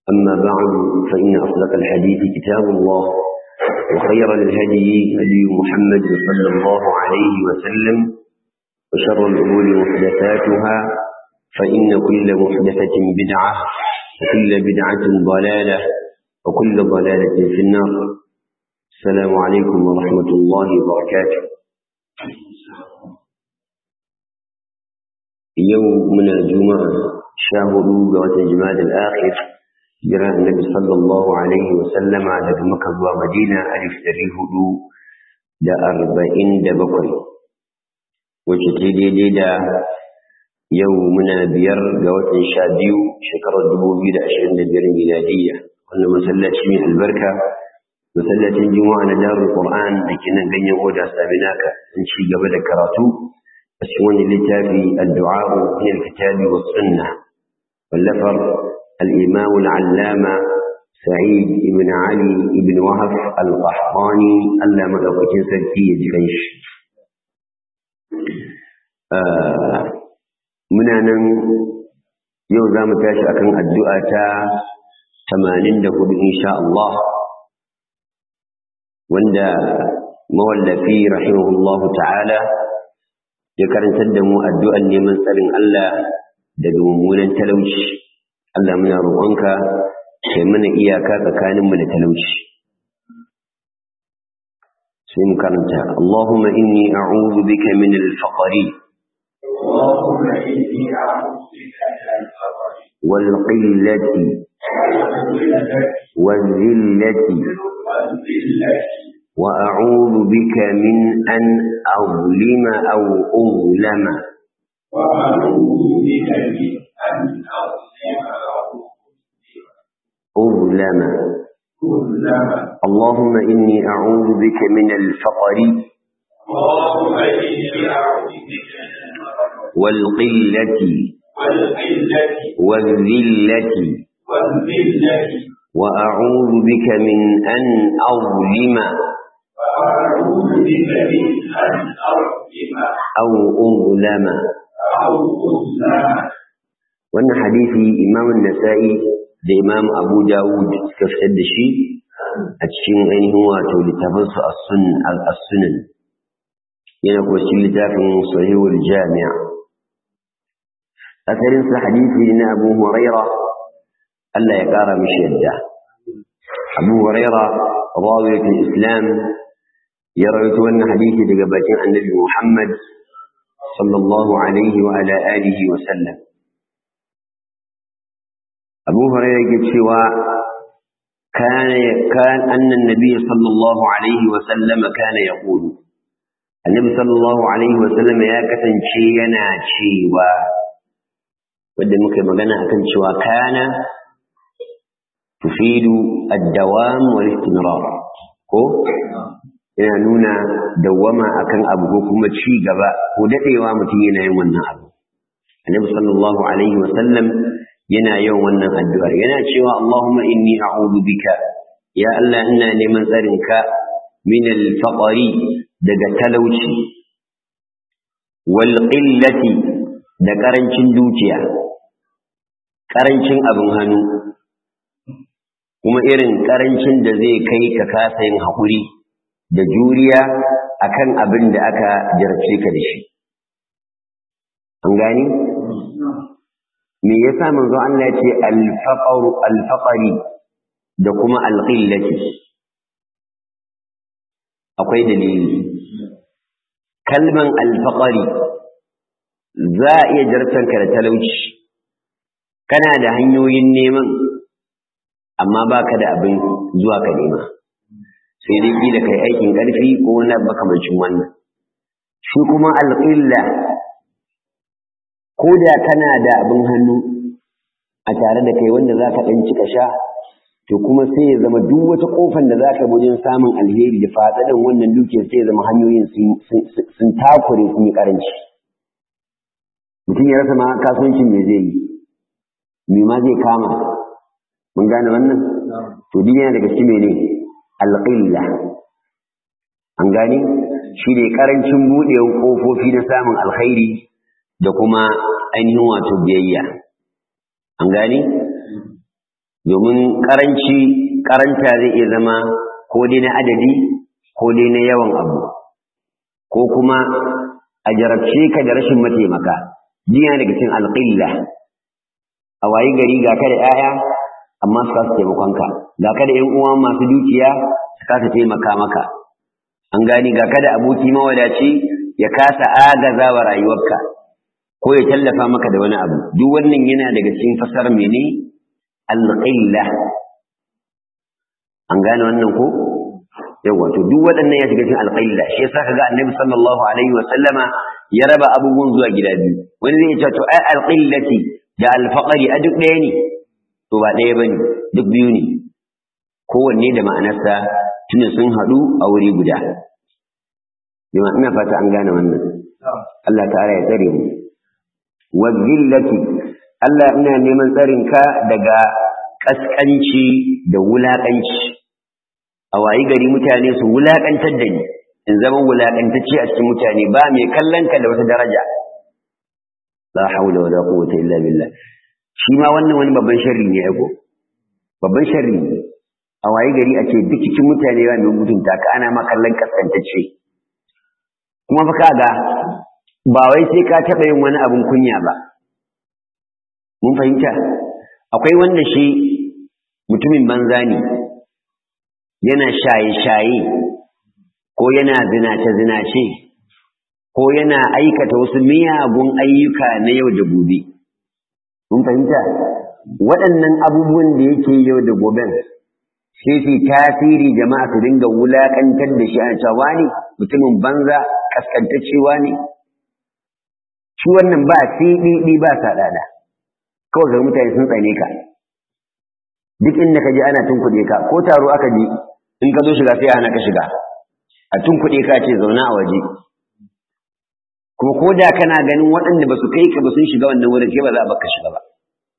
أما بعد فإن أصدق الحديث كتاب الله وخير الهدي هدي محمد صلى الله عليه وسلم وشر الأمور محدثاتها فإن كل محدثة بدعة وكل بدعة ضلالة وكل ضلالة في النار السلام عليكم ورحمة الله وبركاته يومنا الجمعة شاهدوا قوة جماد الآخر جرى النبي صلى الله عليه وسلم على مكة ومدينة ألف تريه دا أربعين دا بقري وشتيدي دي دا يومنا بير قوة شابيو شكرا دبو بيدا أشهر نبير ميلادية وأن مسلة شميع البركة مسلة الجمعة ندار القرآن لكن بين ودا سابناك نشي قبل كراتو أسواني لتافي الدعاء من الكتاب والسنة واللفر الإمام العلامة سعيد بن علي بن وهف القحطاني ألا مدوكين سلكية جريش آه منا yau za mu tashi akan addu'a ta 84 insha Allah wanda mawallafi rahimahullahu ta'ala ya karantar da mu addu'an neman tsarin Allah daga mummunan talauci Allah muna roƙonka kai mana iyaka tsakaninmu da talauci sai mu karanta Allahumma inni a'udhu bika min al-faqri اللهم إني أعوذ بك من الفقر والقلة والذلة والذلة وأعوذ بك من أن أظلم أو أظلم وأعوذ بك من أن أظلم أو أظلم أظلم اللهم إني أعوذ بك من الفقر اللهم إني أعوذ بك من الفقر والقلة والقلة والذلة والذلة وأعوذ بك من أن أظلم وأعوذ بك من أن أظلم أو أظلم أو أظلم wannan hadisi imam nasa'i da imam abu dawud suka fitar da shi a cikin ainihin wato littafinsu as-sunan yana kuwa cikin littafin sahihul jami'a asalin sa hadisi na abu huraira Allah ya kara mishi yadda abu huraira rawiyatul islam ya rawaito wannan hadisi daga bakin annabi muhammad sallallahu alaihi wa ala alihi wa sallam abu hurairah ke cewa كان كان أن النبي صلى الله عليه وسلم كان يقول النبي صلى الله عليه وسلم يا كتن شينا شيوا wadda muka magana akan cewa kana tufidu ad-dawam wal istimrar ko yana nuna dawama akan abu ko kuma ci gaba ko dadewa mutum yana yin wannan abu annabi sallallahu alaihi wasallam yana yawan wannan addu'ar yana cewa Allahumma inni a'udhu bika ya Allah ina neman tsarinka min al-faqri daga talauci wal qillati da karancin dukiya karancin abin hannu kuma irin karancin da zai kai ka kasa yin haƙuri da juriya akan abin da aka jarce ka da shi an gani me yasa manzo Allah ya ce al-faqru al-faqri da kuma al-qillati akwai dalili kalman al-faqri za a iya jartanka da talauci kana da hanyoyin neman amma baka da abin zuwa ka nema sai dai kila kai aikin karfi ko wani makamancin wannan shi kuma al-qilla ko da kana da abin hannu a tare da kai wanda za ka ɗan cika sha to kuma sai ya zama duk wata ƙofar da za ka wajen samun alheri da fatsaɗin wannan dukiyar sai ya zama hanyoyin sun takure sun yi ƙaranci mutum ya rasa ma kasuwancin me zai yi me ma zai kama mun gane wannan to duk yana daga cikin mene alƙilla an gane shi ne ƙarancin buɗewar ƙofofi na samun alkhairi da kuma ainihin wato biyayya an gani domin karanci karanta zai iya zama ko dai na adadi ko dai na yawan abu ko kuma a jarabce ka da rashin mataimaka jiya daga cikin alƙilla a wayi gari ga ka da 'ya'ya amma su kasa taimakonka ga ka da 'yan uwa masu dukiya su kasa taimaka maka an gani ga ka da aboki mawadaci ya kasa agaza wa rayuwarka ko ya tallafa maka da wani abu duk wannan yana daga cikin fasar mene alƙilla an gane wannan ko yawa to duk waɗannan ya shiga cikin alƙalla shi yasa kaga annabi sallallahu alaihi wa sallama ya raba abubuwan zuwa gida biyu wani zai ce to ai alƙillati da alfaqari a duk ɗaya ne to ba ɗaya bane duk biyu ne kowanne da ma'anarsa tunda sun haɗu a wuri guda jama'a ina fata an gane wannan Allah ta'ala ya tsare mu wa zillati Allah ina neman tsarin ka daga kaskanci da wulaƙanci a wayi gari mutane su wulaƙantar da ni in zama wulaƙantacce a cikin mutane ba mai kallon ka da wata daraja la haula wala quwwata illa billah shi ma wannan wani babban sharri ne ko babban sharri ne a wayi gari a ce duk cikin mutane ba mai mutunta ka ana ma kallon kaskantacce kuma fa kaga ba wai sai ka taɓa yin wani abun kunya ba mun fahimta akwai wanda shi mutumin banza ne yana shaye-shaye ko yana zinace-zinace ko yana aikata wasu miyagun ayyuka na yau da gobe. Mun fahimta? Waɗannan abubuwan da yake yau da goben sai su tasiri jama'a su dinga wulaƙantar da shi a cewa ne mutumin banza kaskantaccewa ne. Shi wannan ba siɗiɗi ba saɗaɗa. Kawai ga mutane sun tsane ka. Duk inda ka je ana tunkuɗe ka ko taro aka je in ka zo shiga sai ana ka shiga a tun kuɗi ka ce zauna a waje kuma ko da kana ganin waɗanda ba su kai ka ba sun shiga wannan wurin kai ba za a baka shiga ba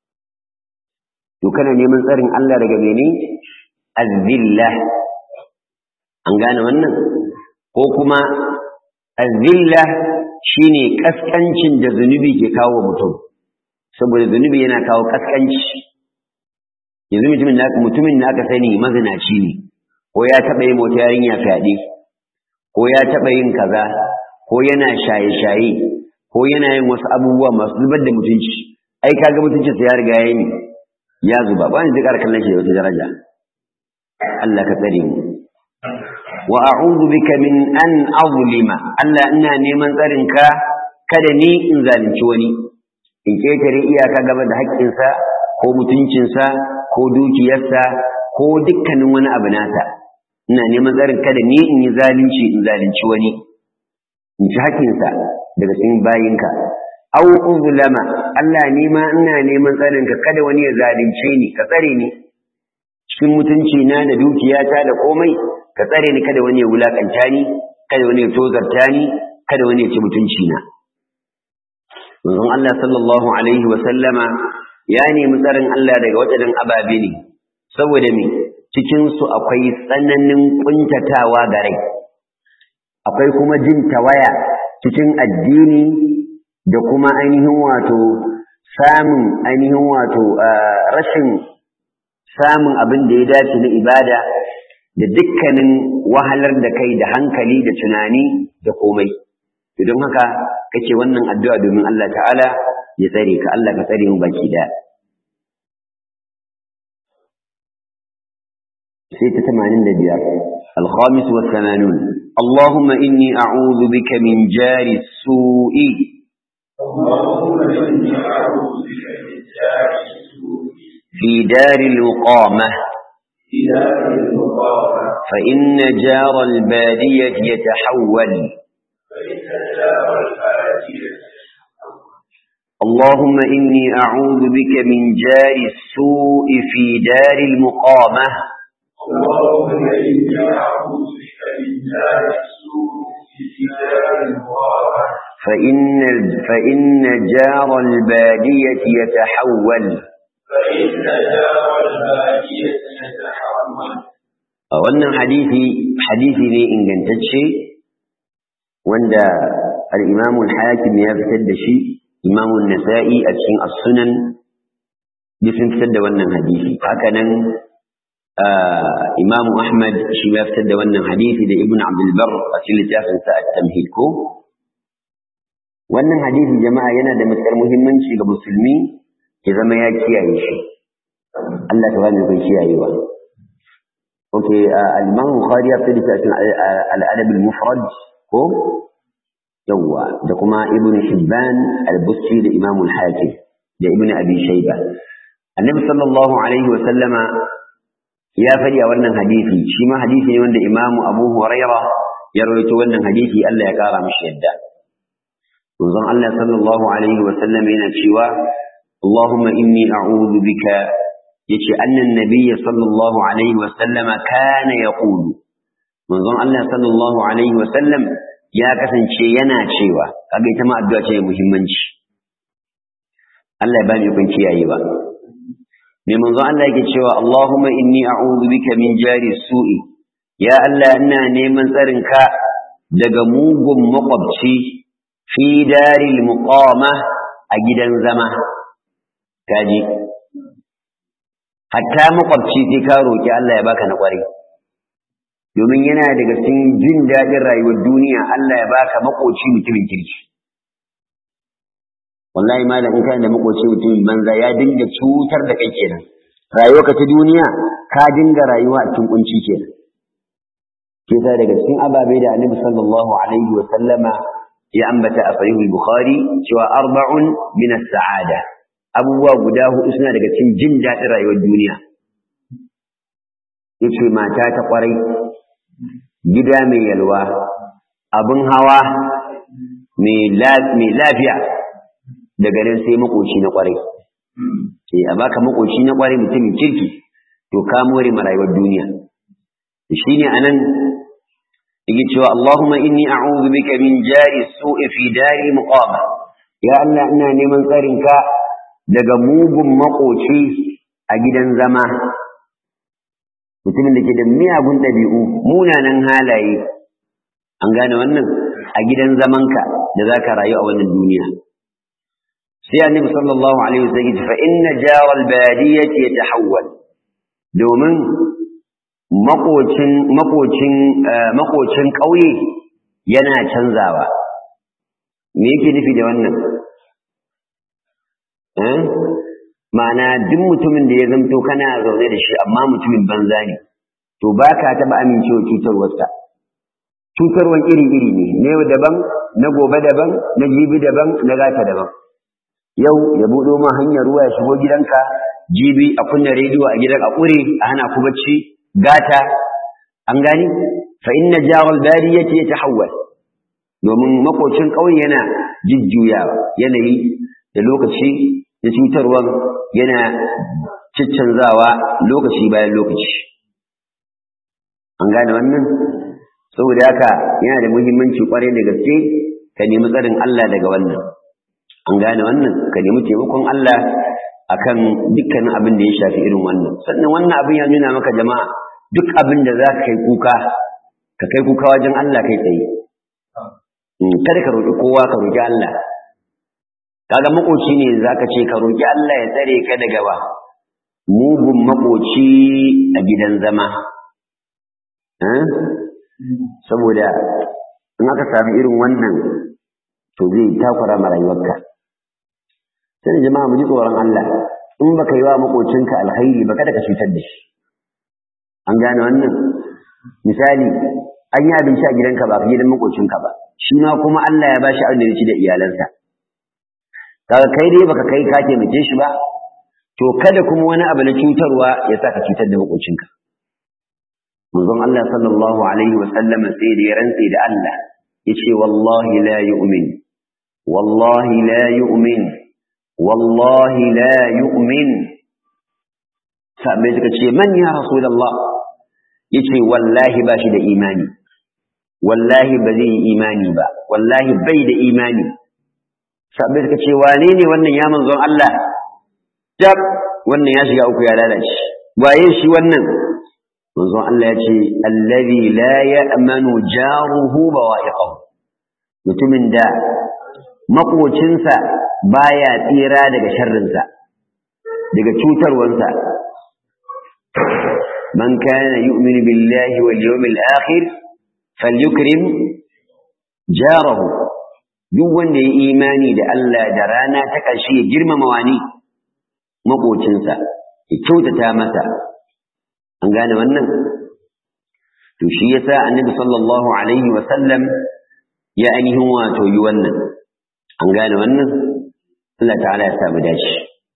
to kana neman tsarin Allah daga mene azilla an gane wannan ko kuma azilla shine kaskancin da zunubi ke kawo mutum saboda zunubi yana kawo kaskanci yanzu mutumin da mutumin da aka sani mazinaci ne ko ya taɓa yin wata yarinya fyaɗe ko ya taɓa yin kaza ko yana shaye-shaye ko yana yin wasu abubuwa masu zubar da mutunci ai kaga mutuncin sa ya riga ya yi ya zuba ba ni zikar kallon shi da wata daraja Allah ka tsare mu wa a'udhu bika min an azlima Allah ina neman tsarin ka kada ni in zalunci wani in ketare iyaka gaba da haƙƙinsa ko mutuncinsa ko dukiyarsa ko dukkanin wani abu nasa ina neman tsarin kada ni in yi zalunci in zalunci wani in ci haƙƙinsa daga cikin bayinka aw uzlama Allah ni ma ina neman tsarin ka kada wani ya zalunce ni ka tsare ni cikin mutunci na da dukiyata da komai ka tsare ni kada wani ya wulakanta ni kada wani ya tozarta ni kada wani ya ci mutunci na manzon Allah sallallahu alaihi wa sallama ya nemi tsarin Allah daga waɗannan ababe ne saboda me cikinsu akwai tsananin ƙuntatawa ga rai akwai kuma jin tawaya cikin addini da kuma ainihin wato samun ainihin wato rashin samun abin da ya dace na ibada da dukkanin wahalar da kai da hankali da tunani da komai don haka kake wannan addu'a domin Allah ta'ala ya tsare ka Allah ka tsare mu baki daya سيتة ثمانين دبيار الخامس والثمانون اللهم إني أعوذ بك من جار السوء في دار الوقامة فإن جار البادية يتحول اللهم إني أعوذ بك من جار السوء في دار المقامة اللهم إني أعوذ بك من دار السوء في دار المبارك فإن فإن جار البادية يتحول فإن دار البادية يتحول wannan hadisi hadisi ne ingantacce wanda al-Imam al-Hakim ya fitar da shi Imam an-Nasa'i a cikin As-Sunan duk sun fitar da wannan hadisi haka nan Imam Ahmad shi ya fitar da wannan hadisi da Ibn Abdul Barr a cikin littafin sa At-Tamhid ko wannan hadisi jama'a yana da matukar muhimmanci ga musulmi ya zama ya kiyaye shi Allah ta bani kai kiyayewa okay al-Imam Bukhari ya fitar da cikin al-Adab al-Mufrad ko yawa da kuma Ibn Hibban al-Busti da Imam al-Hakim da Ibn Abi Shayba Annabi sallallahu alaihi wa sallama ya faɗi a wannan hadisi shi ma hadisi ne wanda Imam Abu Huraira ya rawaito wannan hadisi Allah ya kara mishi yadda manzon Allah sallallahu alaihi wa sallam yana cewa Allahumma inni a'udhu bika yace annan nabiyyi sallallahu alaihi wa sallam kana yaqulu manzon Allah sallallahu alaihi wa sallam ya kasance yana cewa kaga ita ma addu'a ce muhimmanci Allah ya bani kun kiyaye ba mai manzon Allah yake cewa Allahumma inni a'udhu bika min jari su'i ya Allah ina neman tsarinka daga mugun makwabci fi daril muqama a gidan zama kaji hatta makwabci sai ka roki Allah ya baka na kwarai domin yana daga cikin jin daɗin rayuwar duniya Allah ya baka makoci mutumin kirki wallahi malam in kana da makoci mutumin banza ya dinga cutar da kai kenan rayuwarka ta duniya ka dinga rayuwa a cikin kunci kenan ke sa daga cikin ababe da Annabi sallallahu alaihi wa sallama ya ambata a sahihul bukhari cewa arba'un min as-sa'ada abubuwa guda hudu suna daga cikin jin daɗin rayuwar duniya yace mata ta kwarai gida mai yalwa abin hawa mai lafiya daga nan sai makoci na kwarai sai a baka makoci na kwarai mutumin kirki to ka more ma rayuwar duniya shine anan yake cewa Allahumma inni a'udhu bika min jari su'i fi dari muqama ya Allah ina neman tsarin ka daga mugun makoci a gidan zama mutumin da ke da miyagun ɗabi'u munanan halaye an gane wannan a gidan zamanka da za ka rayu a wannan duniya sai annabi sallallahu alaihi wasallam ya fa inna jaral badiyati yatahawwal domin makocin makocin makocin ƙauye yana canzawa me yake nufi da wannan eh ma'ana duk mutumin da ya zamto kana zaune da shi amma mutumin banza ne to ba ka taɓa amincewa cutarwarsa cutarwan iri-iri ne na yau daban na gobe daban na jibi daban na gata daban yau ya buɗo ma hanyar ruwa ya shigo gidanka jibi a kunna rediyo a gidan a ƙure a hana ku bacci gata an gani fa inna jaral bariyati yatahawwal domin makocin ƙauye yana jujjuyawa yanayi da lokaci da cutarwar yana ciccanzawa lokaci bayan lokaci an gane wannan saboda haka yana da muhimmanci kwarai da gaske ka nemi tsarin Allah daga wannan an gane wannan ka nemi taimakon Allah akan dukkanin abin da ya shafi irin wannan sannan wannan abin ya nuna maka jama'a duk abin da za ka kai kuka ka kai kuka wajen Allah kai tsaye kada ka roƙi kowa ka roƙi Allah kaga makoci ne zaka ce ka roki Allah ya tsare ka daga ba mugun makoci a gidan zama saboda in aka sami irin wannan to zai takura ma rayuwarka sai jama'a mu ji tsoron Allah in baka yi wa makocinka alkhairi ba kada ka cutar da shi an gane wannan misali an yi abinci a gidanka ba gidan makocinka ba shi ma kuma Allah ya bashi abin da ya ci da iyalansa kaga kai dai baka kai ka taimake shi ba to kada kuma wani abu na cutarwa ya sa ka cutar da makocinka manzon Allah sallallahu alaihi wa sallam sai da ya rantse da Allah yace wallahi la yu'min wallahi la yu'min wallahi la yu'min sabai suka ce man ya rasulullah yace wallahi ba shi da imani wallahi ba zai yi imani ba wallahi bai da imani sabai suka ce wane ne wannan ya manzon Allah tab wannan ya shiga uku ya lalace waye shi wannan manzon Allah ya ce allazi la ya'manu jaruhu bawa'iqahu mutumin da makocinsa baya tsira daga sharrinsa daga cutarwansa man kana yu'minu billahi wal yawmil akhir falyukrim jarahu duk wanda ya imani da Allah da rana ta ƙarshe ya girmama wani makocinsa ya kyautata masa an gane wannan to shi yasa annabi sallallahu alaihi wa sallam ya ainihin wato yi wannan an gane wannan Allah ta'ala ya samu dashi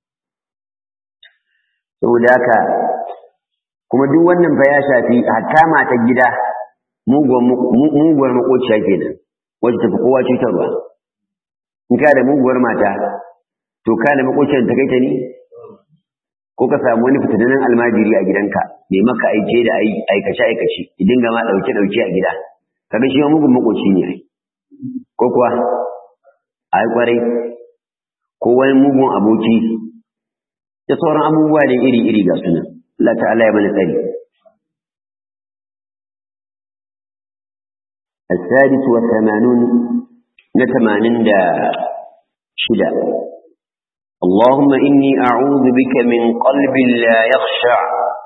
saboda haka kuma duk wannan fa ya shafi hatta matar gida muguwar makociya kenan wacce tafi kowa cutarwa in ka da muguwar mata to ka da makociyar ta kai ta ne ko ka samu wani fitanen almajiri a gidanka mai maka aike da aikace aikace idan ga ma dauke dauke a gida kaga shi mugun makoci ne ai ko kuwa ai kwarai ko wani mugun aboki da sauran abubuwa da iri iri ga sunan Allah ta'ala ya bani tsari السادس والثمانون نتمانين دا شدا اللهم إني أعوذ بك من قلب لا يخشع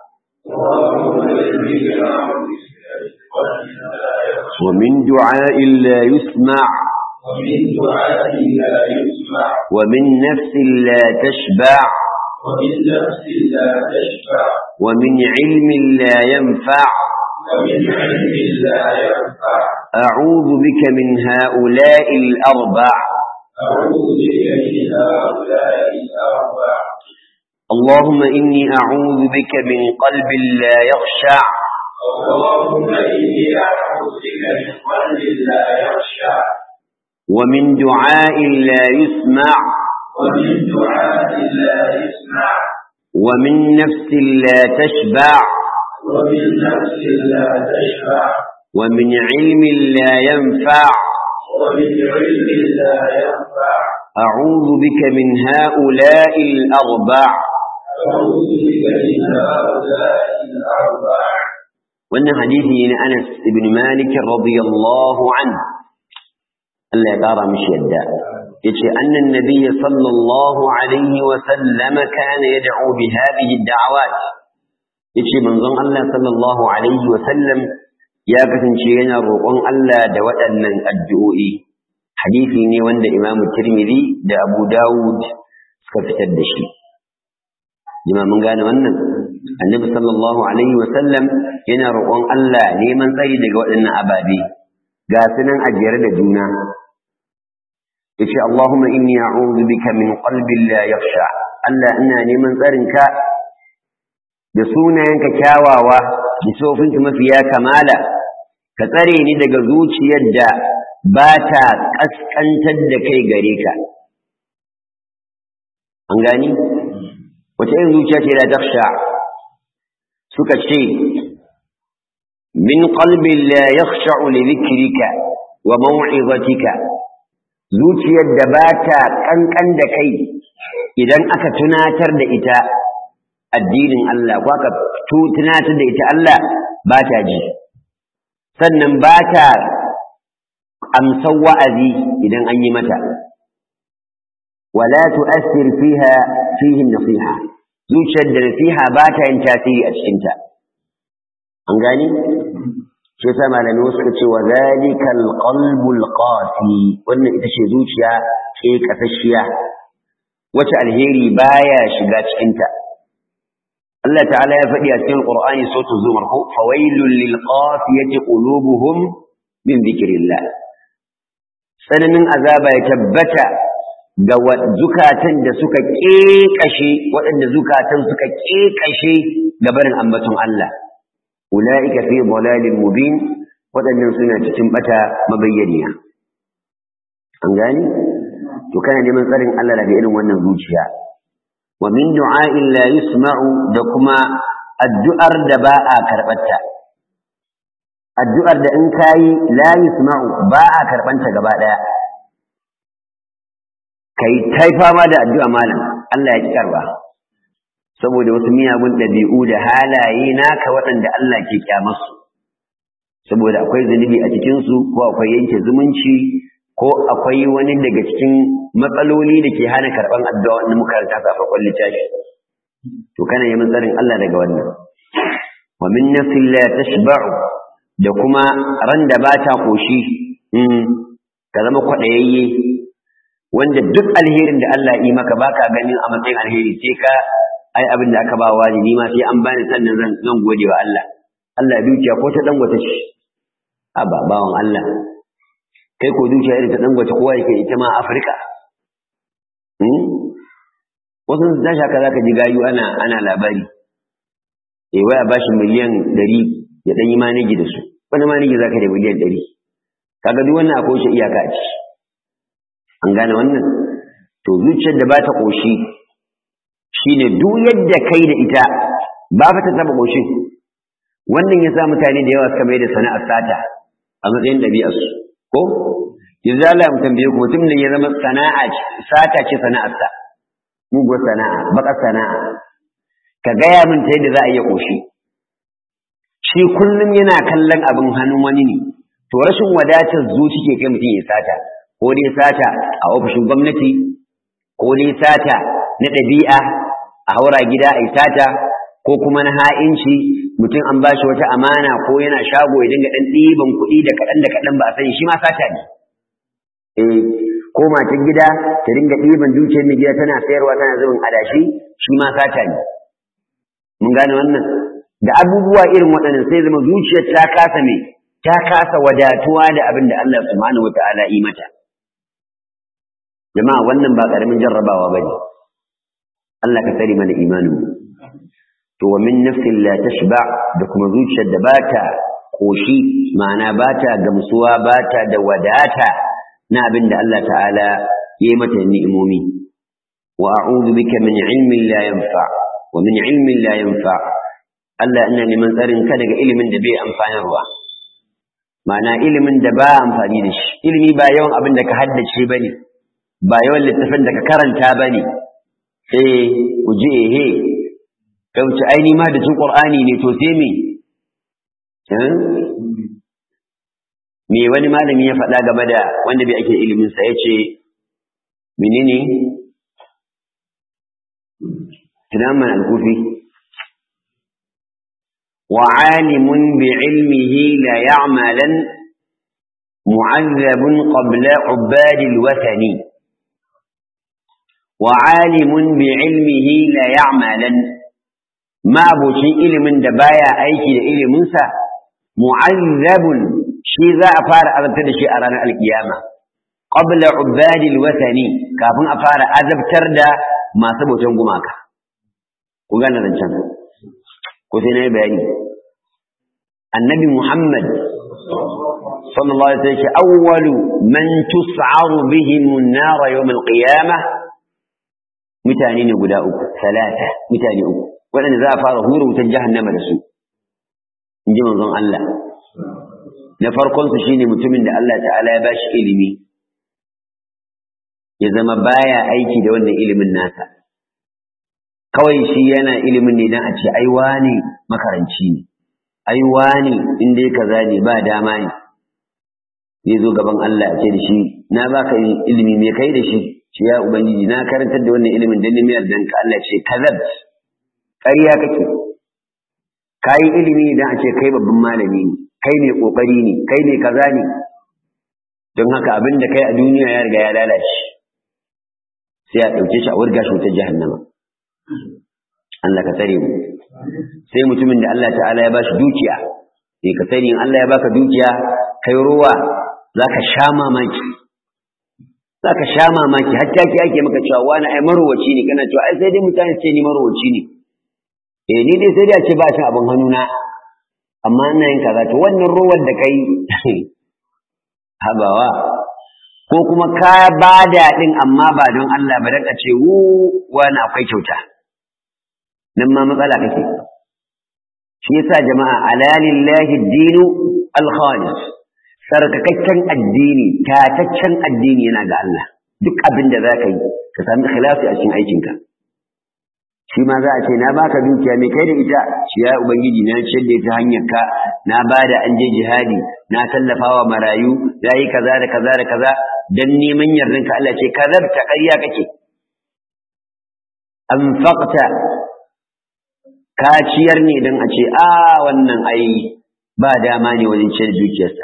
ومن دعاء لا يسمع ومن دعاء لا يسمع ومن نفس لا تشبع ومن نفس لا تشبع ومن علم لا ينفع ومن علم لا ينفع أعوذ بك من هؤلاء الأربع أعوذ بك من هؤلاء الأربع اللهم إني أعوذ بك من قلب لا يخشع اللهم إني أعوذ بك من قلب لا يخشع ومن دعاء لا يسمع ومن دعاء لا يسمع ومن نفس لا تشبع ومن نفس لا تشبع ومن علم لا ينفع ومن علم لا ينفع أعوذ بك من هؤلاء الأربع أعوذ بك من هؤلاء الأربع wannan hadisi ne na Anas ibn Malik radiyallahu anhu Allah ya kara mishi yadda yace annan nabiy sallallahu alaihi wa sallam kana yad'u bi hadhihi ad-da'awat yace manzon Allah sallallahu alaihi wa sallam ya kasance yana roƙon Allah da waɗannan addu'o'i hadisi ne wanda Imam Tirmidhi da Abu Dawud suka fitar da shi jima mun gane wannan annabi sallallahu alaihi wa sallam yana roƙon Allah neman tsari daga waɗannan ababe ga su nan a jere da juna yace Allahumma inni a'udhu bika min qalbin la yakhsha Allah ina neman tsarinka da sunayenka kyawawa da sofinka mafiya kamala ka tsare ni daga zuciyar da ba ta kaskantar da kai gare ka an gani wace irin zuciya ce la takhsha suka ce min qalbin la yakhsha'u li dhikrika wa maw'izatika zuciyar da ba ta kankan da kai idan aka tunatar da ita addinin Allah ko aka tunatar da ita Allah ba ta ji sannan ba ta amsar wa'azi idan an yi mata wala tu'assir fiha fihi nasiha zuciyar da nasiha ba ta yin tasiri a cikinta an gani shi yasa malamai suka ce wa zalikal qalbul qasi wannan ita ce zuciya ke kasashiya wace alheri baya shiga cikinta Allah ta'ala ya faɗi a cikin Qur'ani sautu zumar ko fawailul lil qasiyati qulubuhum min dhikrillah tsananin azaba ya tabbata ga zukatan da suka ƙeƙashe waɗanda zukatan suka ƙeƙashe ga barin ambaton Allah ula'ika fi dalalin mubin waɗannan suna cikin bata mabayyaniya an gani to kana neman tsarin Allah daga irin wannan zuciya wa min du'a'in la yusma'u da kuma addu'ar da ba a karɓarta addu'ar da in kayi la yusma'u ba a karɓanta gaba ɗaya kai tai fama da addu'a malam Allah ya ki karba saboda wasu miyagun ɗabi'u da halaye naka waɗanda Allah ke kyamarsu saboda akwai zunubi a cikinsu ko akwai yanke zumunci ko akwai wani daga cikin matsaloli da ke hana karɓan addu'a wanda muka karanta a farkon littafi to kana yi tsarin Allah daga wannan wa min nafsin la tashba'u da kuma ran da ba ta koshi ka zama kwaɗayayye wanda duk alherin da Allah yi maka baka ganin a matsayin alheri sai ka ai abin da aka ba wa ni ma sai an bani sannan zan zan gode wa Allah Allah dukiya ko ta dangwata ce a ba bawan Allah kai ko dukiya irin ta dangwata kowa yake ita ma Afirka wasu sun tashi haka zaka ji gayu ana ana labari eh waya bashi miliyan ɗari ya ɗan yi maniji da su wani maniji zaka da miliyan ɗari kaga duk wannan akwai shi iyaka a ciki an gane wannan to zuciyar da ba ta ƙoshi shine duk yadda kai da ita ba fa ta taba ƙoshin wannan ya sa mutane da yawa suka mai da sana'ar sata a matsayin ɗabi'arsu ko yanzu Allah mu tambaye ku mutum ne ya zama sana'a sata ce sana'arsa muguwar sana'a baƙar sana'a ka gaya min ta yadda za a iya ƙoshi shi kullum yana kallon abin hannun wani ne to rashin wadatar zuci ke kai mutum ya sata ko dai sata a ofishin gwamnati ko dai sata na ɗabi'a a haura gida a sata ko kuma na ha'inci mutum an bashi wata amana ko yana shago ya dinga ɗan ɗiban kuɗi da kaɗan da kaɗan ba a sani shi ma sata ne eh ko matan gida ta dinga ɗiban dukiyar mai gida tana sayarwa tana zubin adashi shi ma sata ne mun gane wannan da abubuwa irin waɗannan sai zama zuciyar ta kasa me ta kasa wadatuwa da abin da Allah subhanahu wata'ala yi mata jama'a wannan ba ƙaramin jarrabawa ba ne Allah ka tsare mana imanin mu to wa min nafsin la tashba da kuma zuciyar da bata koshi ma'ana bata gamsuwa bata da wadata na abin da Allah ta'ala yayi mata ni'imomi wa a'udhu bika min ilmin la yanfa wa min ilmin la yanfa Allah ina neman tsarin ka daga ilimin da bai amfanarwa ma'ana ilimin da ba amfani da shi ilimi ba yawan abin da ka haddace bane ba yawan littafin da ka karanta bane eh ku ji ehe ka wuce aini ma da cin qur'ani ne to sai me me wani malami ya faɗa game da wanda bai ake ilimin sa yace menene tunaman al-kufi وعالم بعلمه لا يعملا معذب قبل عباد الوثن وعالم بعلمه لا يعملا ما بوشي علم دبايا ايكي علم سا معذب شي ذا افار ازبتر شي ارانا القيامه قبل عباد الوثن كافin a fara azabtar da masu bautan gumaka ku gane zancen ko sai na yi bayani annabi muhammad sallallahu alaihi wasallam awwalu man tus'aru bihim an-nar yawm al-qiyamah mutane ne guda uku salata mutane uku waɗanda za a fara hura wutar jahannama da su in ji manzon Allah na farkon su shine mutumin da Allah ta'ala ya bashi ilimi ya zama baya aiki da wannan ilimin nasa kawai shi yana ilimin ne dan a ce ai wani makaranci ne ai wani in dai kaza ne ba dama ne zai zo gaban Allah ce da shi na baka ilimi me kai da shi ce ya ubangiji na karantar da wannan ilimin dan nemi yardan ka Allah ce kazab ƙarya kake kai ilimi dan a ce kai babban malami ne kai ne kokari ne kai ne kaza ne don haka abin da kai a duniya ya riga ya lalace sai a ɗauke shi a wurga shi wutar jahannama Allah ka tsare mu sai mutumin da Allah ta'ala ya bashi dukiya sai ka sani in Allah ya baka dukiya kai ruwa zaka sha mamaki zaka sha mamaki har take ake maka cewa wani ai marowaci ne kana cewa ai sai dai mutane ce ni marowaci ne eh ni dai sai dai a ce ba shi abin hannuna amma ina yin kaza to wannan ruwan da kai habawa ko kuma ka bada din amma ba don Allah ba dan a ce wu wani akwai kyauta nan ma matsala kake shi yasa jama'a alalillahi dinu alkhalis sarkakakken addini tataccen addini yana ga Allah duk abin da za ka yi ka sami ikhlasi a cikin aikinka shi ma za a ce na baka dukiya mai kai da ita shi ya ubangiji na ciyar da ita hanyar ka na bada an je jihadi na tallafawa marayu na yi kaza da kaza da kaza dan neman yardan ka Allah ce kazabta ƙarya kake anfaqta ka ciyar ne don a ce a wannan ai ba dama ne wajen ciyar dukiyarsa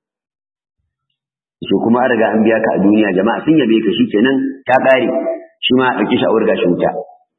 shi kuma an riga an biya ka a duniya jama'a sun yabe ka shi kenan ta ƙare shi ma a ɗauki shi a wurga shi wuta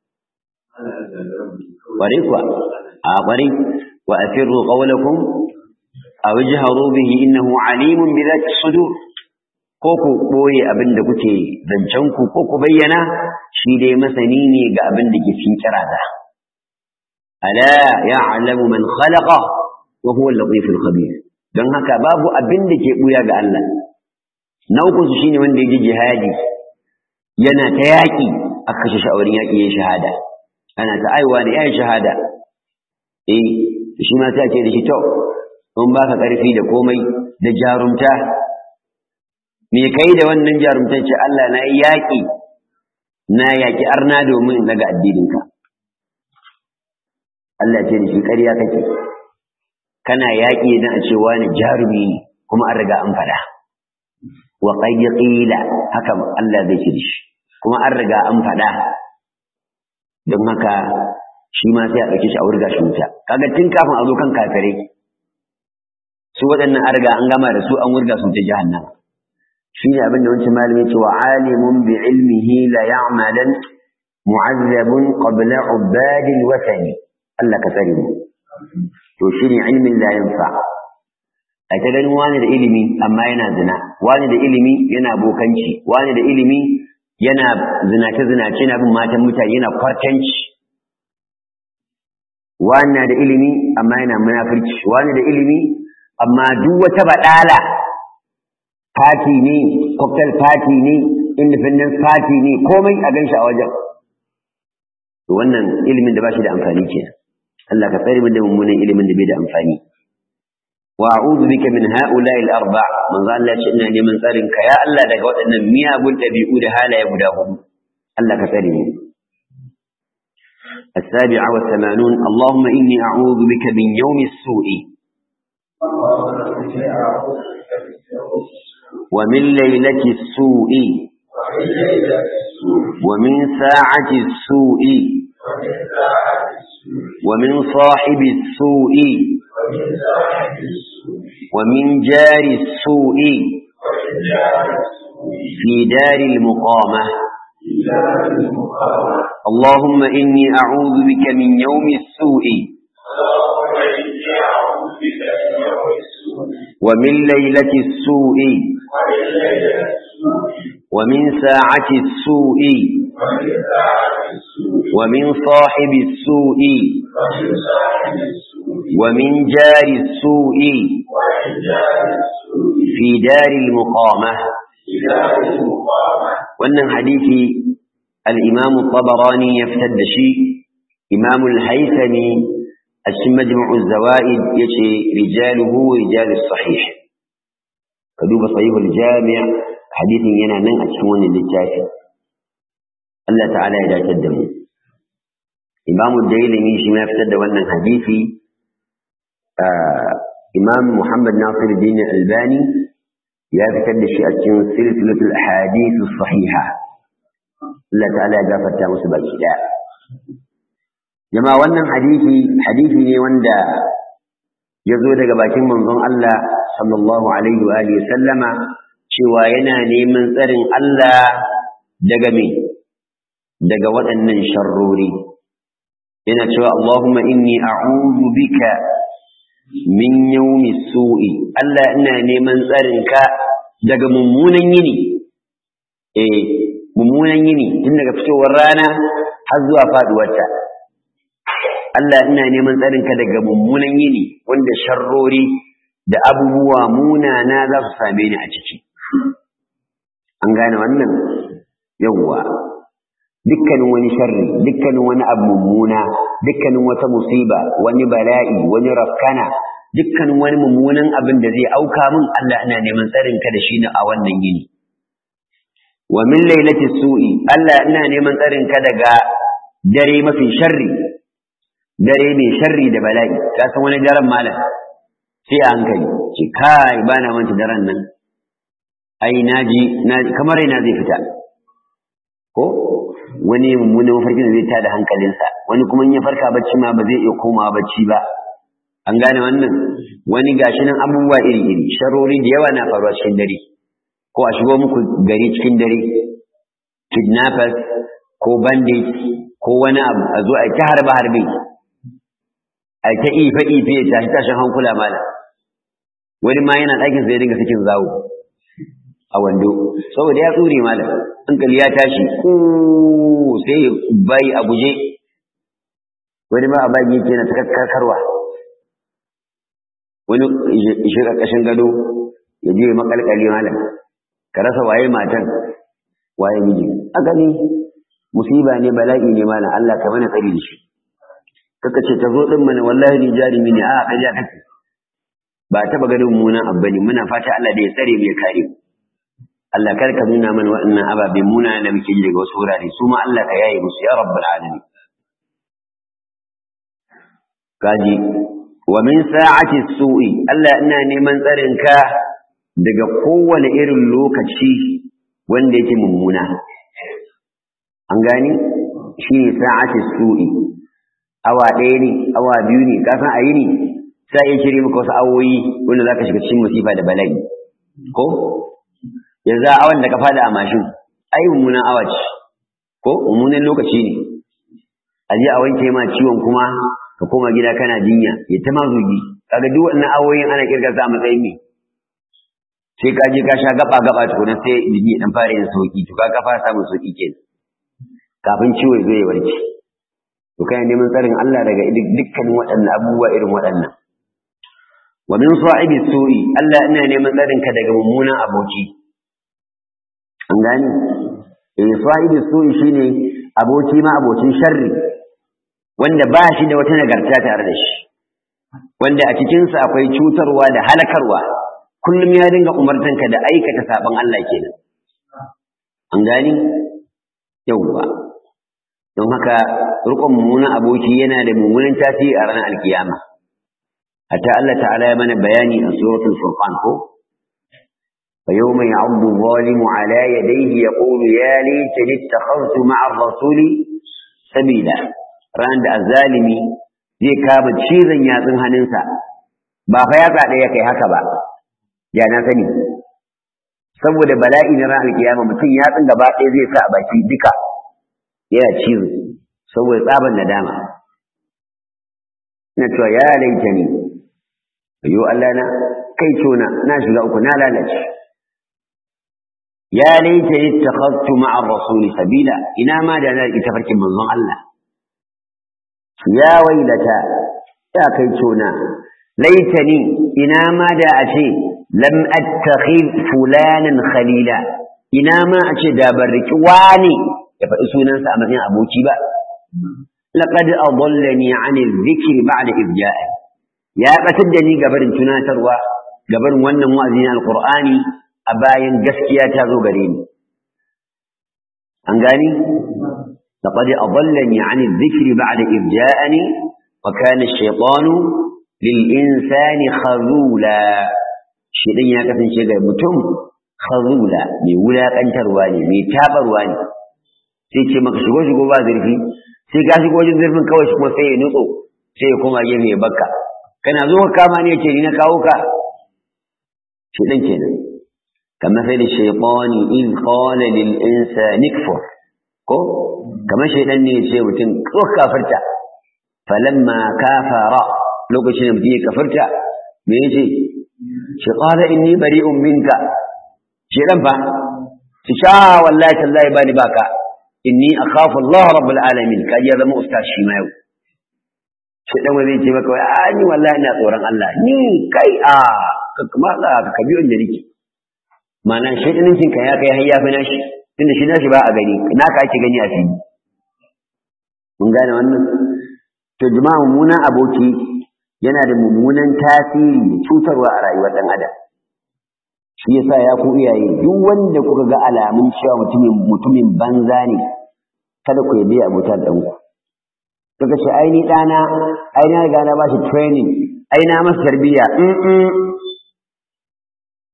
ƙware kuwa a ƙware wa asirru qawlakum aw ijharu bihi innahu alimun bi dhati sudur ko ku ɓoye abin da kuke zancen ku ko ku bayyana shi dai masani ne ga abin da ke cikin kirada ala ya'lamu man khalaqa wa huwa al-latif al-khabir don haka babu abin da ke buya ga Allah na uku su shine wanda ya ji jihadi yana ta yaƙi a kashe shi a wurin yaƙi ya shahada ana ta aiwa ne ya shahada eh shi ma sai ce da shi to in baka ƙarfi da komai da jarumta me kai da wannan jarumtar ce Allah na yi yaƙi na yaƙi arna domin daga addininka Allah ce da shi ƙarya kake kana yaƙi don a ce wani jarumi ne kuma an riga an faɗa wa qad qila haka Allah zai ce da shi kuma an riga an faɗa don haka shi ma sai a ɗauke shi a wurga shi wuta kaga tun kafin a zo kan kafirai su waɗannan an riga an gama da su an wurga su ta jahannama shine abin da wancan malami ce wa alimun bi ilmihi la ya'malan mu'azzabun qabla ubadil watani Allah ka tsare mu to shine ilmin la yanfa a ta ganin wani da ilimi amma yana zina wani da ilimi yana bokanci wani da ilimi yana zinace zinace yana bin matan mutane yana kwartanci wani na da ilimi amma yana munafurci wani da ilimi amma duk wata badala party ne cocktail party ne independence party ne komai a ganshi a wajen to wannan ilimin da ba shi da amfani kenan Allah ka tsare mu da mummunan ilimin da bai da amfani wa a'udhu bika min ha'ula'i al-arba' manzo Allah ya ina neman tsarin ka ya Allah daga waɗannan miyagun dabi'u da halaye guda hudu Allah ka tsare mu السابعة والثمانون اللهم إني أعوذ بك من يوم السوء ومن ليلة السوء ومن ساعة السوء ومن صاحب السوء ومن جار السوء في دار المقامة اللهم إني أعوذ بك من يوم السوء ومن ليلة السوء ومن ساعة السوء ومن صاحب السوء ومن جار السوء في دار المقامة wannan hadisi al-Imam tabarani ya fitar da shi Imam al-Haythami a cikin Majmu' az-Zawaid yace rijaluhu rijalus sahih ka duba sahih al-Jami' hadisin yana nan a cikin wannan littafi Allah ta'ala ya dace da mu Imam ad-Dailami shi ma fitar da wannan hadisi Imam Muhammad Nasiruddin Albani ya fitar da shi a cikin silsilatul ahadith sahiha Allah ta'ala ya gafarta musu baki daya jama'a wannan hadisi hadisi ne wanda ya zo daga bakin manzon Allah sallallahu alaihi wa alihi sallama cewa yana neman tsarin Allah daga me daga waɗannan sharrori yana cewa Allahumma inni a'udhu bika min yawmi su'i Allah ina neman tsarinka daga mummunan yini eh mummunan yini tun daga fitowar rana har zuwa faduwarta Allah ina neman tsarinka daga mummunan yini wanda sharrori da abubuwa munana za su same ni a ciki an gane wannan yawwa dukkanin wani sharri dukkanin wani abu mummuna dukkanin wata musiba wani bala'i wani rafkana dukkanin wani mummunan abin da zai auka min Allah ina neman tsarin ka da shi ne a wannan yini wa min lailati su'i Allah ina neman tsarin ka daga dare mafi sharri dare mai sharri da bala'i ka san wani daren malam sai a hankali ce kai bana manta daren nan ai naji kamar ina zai fita ko wani mummunan mafarkin da zai tada hankalinsa wani kuma in ya farka bacci ma ba zai iya komawa bacci ba an gane wannan wani gashi nan abubuwa iri-iri sharori da yawa na faruwa cikin dare ko a shigo muku gari cikin dare kidnappers ko bandit ko wani abu a zo a ta harbe harbe a ta ife ife ya tashi tashin hankula mala wani ma yana ɗakin sai dinga sakin zawo a wando saboda ya tsure mala hankali ya tashi ko sai bai a guje wani ma a bagi yake na takakkarwa wani shi ƙarƙashin gado ya je makalkali malam ka rasa waye matan waye miji aka ne musiba ne bala'i ne malam Allah ka mana tsari da shi kaka ce ta zo din mana wallahi ni jarimi ne a kaja kake ba taba ganin mummunan abu ne muna fata Allah da ya tsare mu ya kare mu Allah kar ka nuna mana waɗannan ababe muna da muke ji daga wasu wurare su ma Allah ka yaye musu ya rabbul alamin kaji wa min sa'ati su'i Allah ina neman tsarin ka daga kowane irin lokaci wanda yake mummuna an gani shi ne sa'ati su'i awa ɗaya ne awa biyu ne ka san a yi ne sai ya shirye maka wasu awoyi wanda za ka shiga cikin musifa da bala'i ko yanzu a awan da ka fada a mashin ai mummunan awa ce ko mummunan lokaci ne a je a wanke ma ciwon kuma ka koma gida kana jinya ya ta mazugi kaga duk wannan awoyin ana kirga sa a matsayin me sai ka je ka sha gaba gaba tukuna sai jini dan fara yin sauki to ka fara samun sauki kenan kafin ciwo ya zo ya warke to kai neman tsarin Allah daga dukkanin waɗannan abubuwa irin waɗannan wa min sa'ibi su'i Allah ina neman tsarin ka daga mummunan aboki an gani eh sa'ibi su'i shine aboki ma abocin sharri wanda ba shi da wata nagarta tare da shi wanda a cikinsa akwai cutarwa da halakarwa kullum ya dinga umartanka da aikata saban Allah kenan an gani yauwa don haka rukun mummunan aboki yana da mummunan tasiri a ranar alkiyama hatta Allah ta'ala ya mana bayani a suratul furqan ko فيوم يعض الظالم على يديه يقول يا ليتني اتخذت مع الرسول سبيلا ran da azzalimi zai kama cizon yatsun hannunsa ba fa yatsa ɗaya kai haka ba ya na sani saboda bala'i na ranar kiyama mutum yatsun gaba ɗaya zai sa a baki duka yana cizo saboda tsaban nadama ina cewa ya laita ni ayo Allah na kai cona na shiga uku na lalace ya laita ni takhadtu ma'a rasuli sabila ina ma da na ita farkin manzon Allah ya wailata ya kai cona laitani ina ma da a ce lam attakhid fulanan khalila ina ma a ce da ban riki wani ya faɗi sunansa a matsayin aboki ba laqad adallani an adh-dhikr ba'da idh ja'a ya batar da ni gabarin tunatarwa gabarin wannan wa'azin alqur'ani a bayan gaskiya ta zo gare ni an gani لقد أضلني عن الذكر بعد إذ جاءني وكان الشيطان للإنسان خذولا شيطان يا كفن شيء متم خذولا مي ولا كنتر واني مي تابر واني sai ce maka shigo shigo ba zurfi sai ka shigo wajen zurfin kawai shi kuma sai ya nutso sai ya koma gefe ya bakka kana zo ka kama ne ce ni na kawo ka shi dan kenan kamar sai da shaytani in qala lil insani kfur ko kamar shaidan ne ya ce mutum ko kafirta falamma kafara lokacin da mutum ya kafirta me yace shi qala inni bari'un minka shaidan fa shi sha wallahi tallahi bani baka inni akhafu Allah rabbul alamin kaji ya zama ustaz shi ma yau shaidan wai zai ce maka wai a ni wallahi ina tsoron Allah ni kai a ka kuma ka kabi wanda nake ma'ana shaidanincin ka ya kai har ya fi nashi tunda shi nashi ba a gani naka ake gani a fili mun gane wannan to jama'a mummunan aboki yana da mummunan tasiri da cutarwa a rayuwar dan adam shi yasa ya ku iyaye duk wanda kuka ga alamun cewa mutumin mutumin banza ne kada ku yabe abota da ɗanku kaga ce ai ni ɗana ai na riga na bashi training ai na masa tarbiyya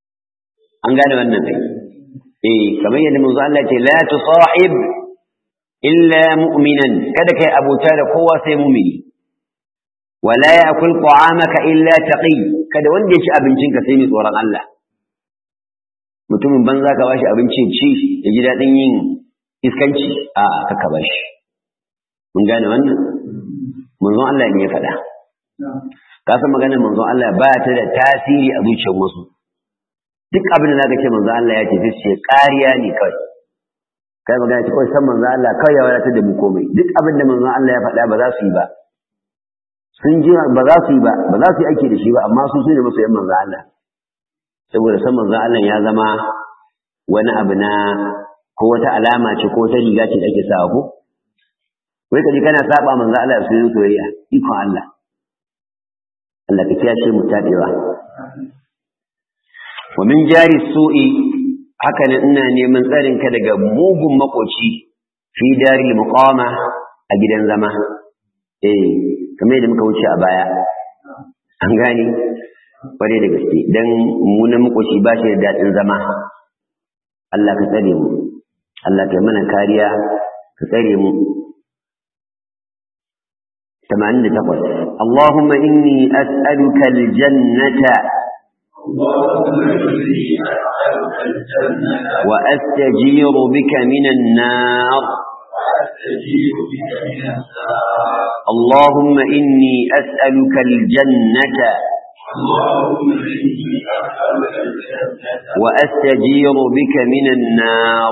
an gane wannan kai eh kamar yadda manzo Allah ce la tusahib illa mu'minan kada kai abota da kowa sai mu'mini wala ya'kul ta'amaka illa taqi kada wanda ya ci abincinka sai mai tsoron Allah mutumin banza ka bashi abinci ci ya ji daɗin yin iskanci a kaka bashi mun gane wannan manzon Allah ne ya faɗa ka san maganar manzon Allah ba ta da tasiri a zuciyar wasu duk abin da zaka ce manzon Allah ya ce sai ce ƙariya ne kawai kai magana ce kawai san manzon Allah kawai ya wadatar da mu komai duk abin da manzon Allah ya faɗa ba za su yi ba sun ji ba za su yi ba ba za su yi aiki da shi ba amma su su ne masu yan manzon Allah saboda san manzon Allah ya zama wani abu na ko wata alama ce ko wata riga ce da ake sawa ko wai kaji kana saba manzon Allah su yi soyayya ikon Allah Allah ka kiyashe mu tabewa wa min jari su'i haka nan ina neman tsarin ka daga mugun makoci fi dari muqama a gidan zama eh kamar yadda muka wuce a baya an gane kware da gaske dan mu na makoci ba shi da daɗin zama Allah ka tsare mu Allah ka mana kariya ka tsare mu 88 Allahumma inni as'aluka al-jannata وأستجير بك من النار اللهم إني أسألك الجنة وأستجير بك من النار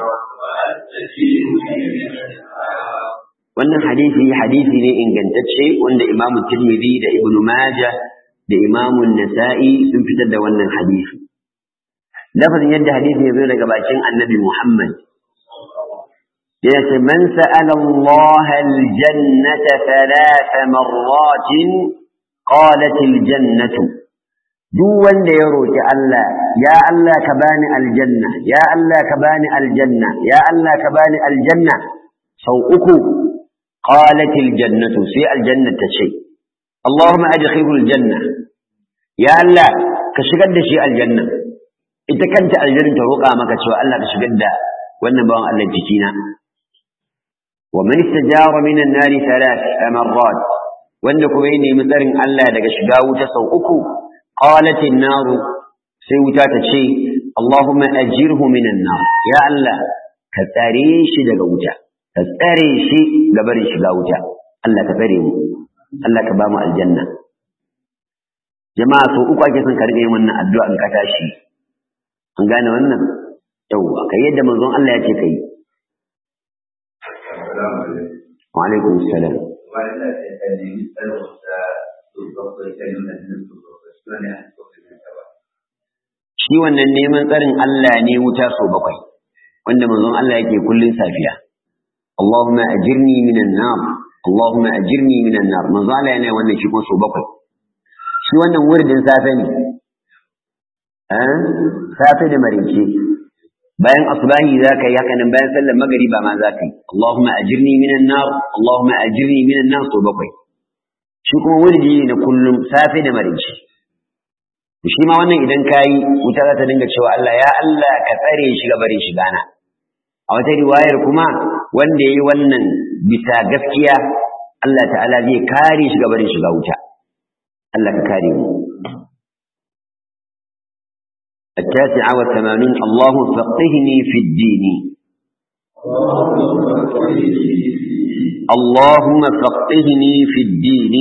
wannan hadisi hadisi ne ingantacce wanda imamu tirmidhi da ibnu majah da imamu nasa'i sun fitar da wannan hadisi lafazin yadda hadisi ya zo daga bakin annabi muhammad ya ce man sa'ala Allah aljannata thalatha marratin qalat aljannatu duk wanda ya roki Allah ya Allah ka bani aljanna ya Allah ka bani aljanna ya Allah ka bani aljanna sau uku qalat aljannatu sai aljanna ta ce Allahumma adkhilhu aljanna ya Allah ka shigar da shi aljanna ita kanta aljanna ta roƙa maka cewa Allah ka shigar da wannan bawan Allah jikina wa man istajara min an-nar thalath marrat wanda kuma ya nemi tsarin Allah daga shiga wuta sau uku qalat an-nar sai wuta ta ce Allahumma ajirhu min an-nar ya Allah ka tsare shi daga wuta ka tsare shi ga barin shiga wuta Allah ka tsare mu Allah ka ba mu aljanna jama'a sau uku ake son ka rike wannan addu'a in ka tashi an gane wannan yawwa kai yadda manzon Allah ya ce kai wa alaikum salam shi wannan neman tsarin Allah ne wuta sau bakwai wanda manzon Allah yake kullun safiya Allahumma ajirni minan nar Allahumma ajirni minan nar manzon Allah yana wannan shi ko sau bakwai shi wannan wuridin safe ne safe da marice bayan asbahi za ka yi haka nan bayan sallar magariba ma za ka yi Allahumma ajirni minan nar Allahumma ajirni minan nar so bakwai shi kuma wurdi ne na kullum safe da marice shi ma wannan idan ka yi wuta za ta dinga cewa Allah ya Allah ka tsare shi ga barin shiga na a wata riwayar kuma wanda ya yi wannan bisa gaskiya Allah ta'ala zai kare shi ga barin shiga wuta Allah ka kare mu التاسعة والثمانون الله فقهني في الدين اللهم فقهني في الدين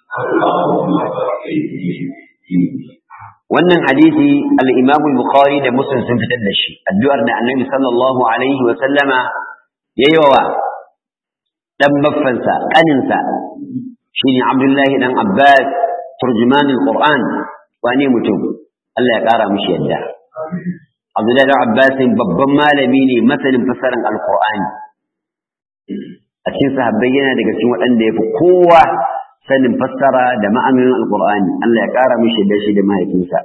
wannan hadisi al-Imam al-Bukhari da Muslim sun fitar da shi addu'ar da Annabi sallallahu alaihi wa sallama yayi wa dan baffansa kaninsa shine Abdullahi dan Abbas turjuman al-Qur'an wane mutum Allah ya ƙara mishi yadda. Abdullahi da Abbas babban malami ne masanin fasarin Alƙur'ani. A cikin sahabbai yana daga cikin waɗanda ya fi kowa sanin fassara da ma'anonin Alƙur'ani. Allah ya ƙara mishi yadda shi da mahaifinsa.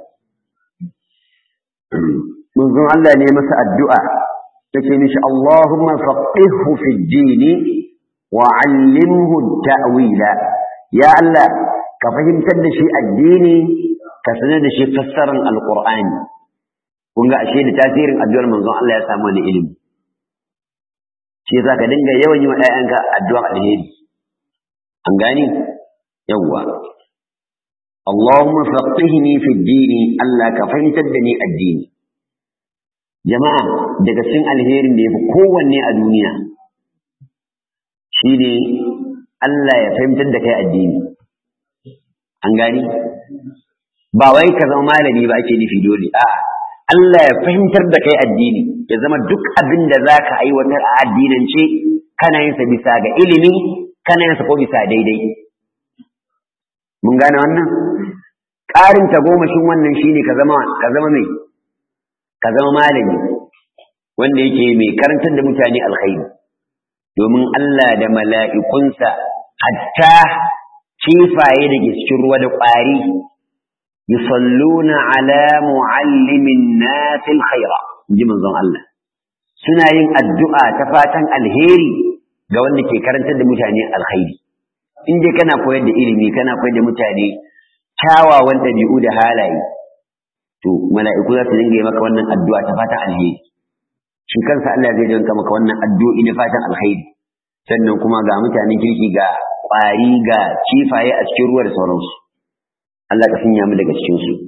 Manzon Allah ne masa addu'a yake mishi Allahumma faqihhu fi dini wa 'allimhu ta'wila. Ya Allah ka fahimtar da shi addini ka sanar da shi fassarar alƙur'ani kun ga ashe da tasirin addu'ar manzon Allah ya samu wani ilimi shi yasa ka dinga yawan yi wa ƴaƴanka addu'a alheri an gani yawwa Allahumma faqihni fi dini Allah ka fahimtar da ni addini jama'a daga cikin alherin da yafi kowanne a duniya shine Allah ya fahimtar da kai addini an gani ba wai ka zama malami ba ake nufi dole a'a Allah ya fahimtar da kai addini ya zama duk abin da za ka aiwatar a addinance kana yin sa bisa ga ilimi kana yin sa ko bisa daidai mun gane wannan ƙarin tagomashin wannan shine ka zama ka zama mai ka zama malami wanda yake mai karantar da mutane alkhairi domin Allah da mala'ikunsa hatta kifaye da ke cikin ruwa da ƙwari yusalluna ala muallimin nasil khaira ji manzon Allah suna yin addu'a ta fatan alheri ga wanda ke karantar da mutane alkhairi in dai kana koyar da ilimi kana koyar da mutane kyawawan ɗabi'u da halaye to mala'iku za su dinga yi maka wannan addu'a ta fatan alheri shi kansa Allah zai dinga maka wannan addu'o'i na fatan alheri sannan kuma ga mutanen kirki ga ƙwari ga kifaye a cikin ruwa da sauransu Allah ka sanya mu daga cikin su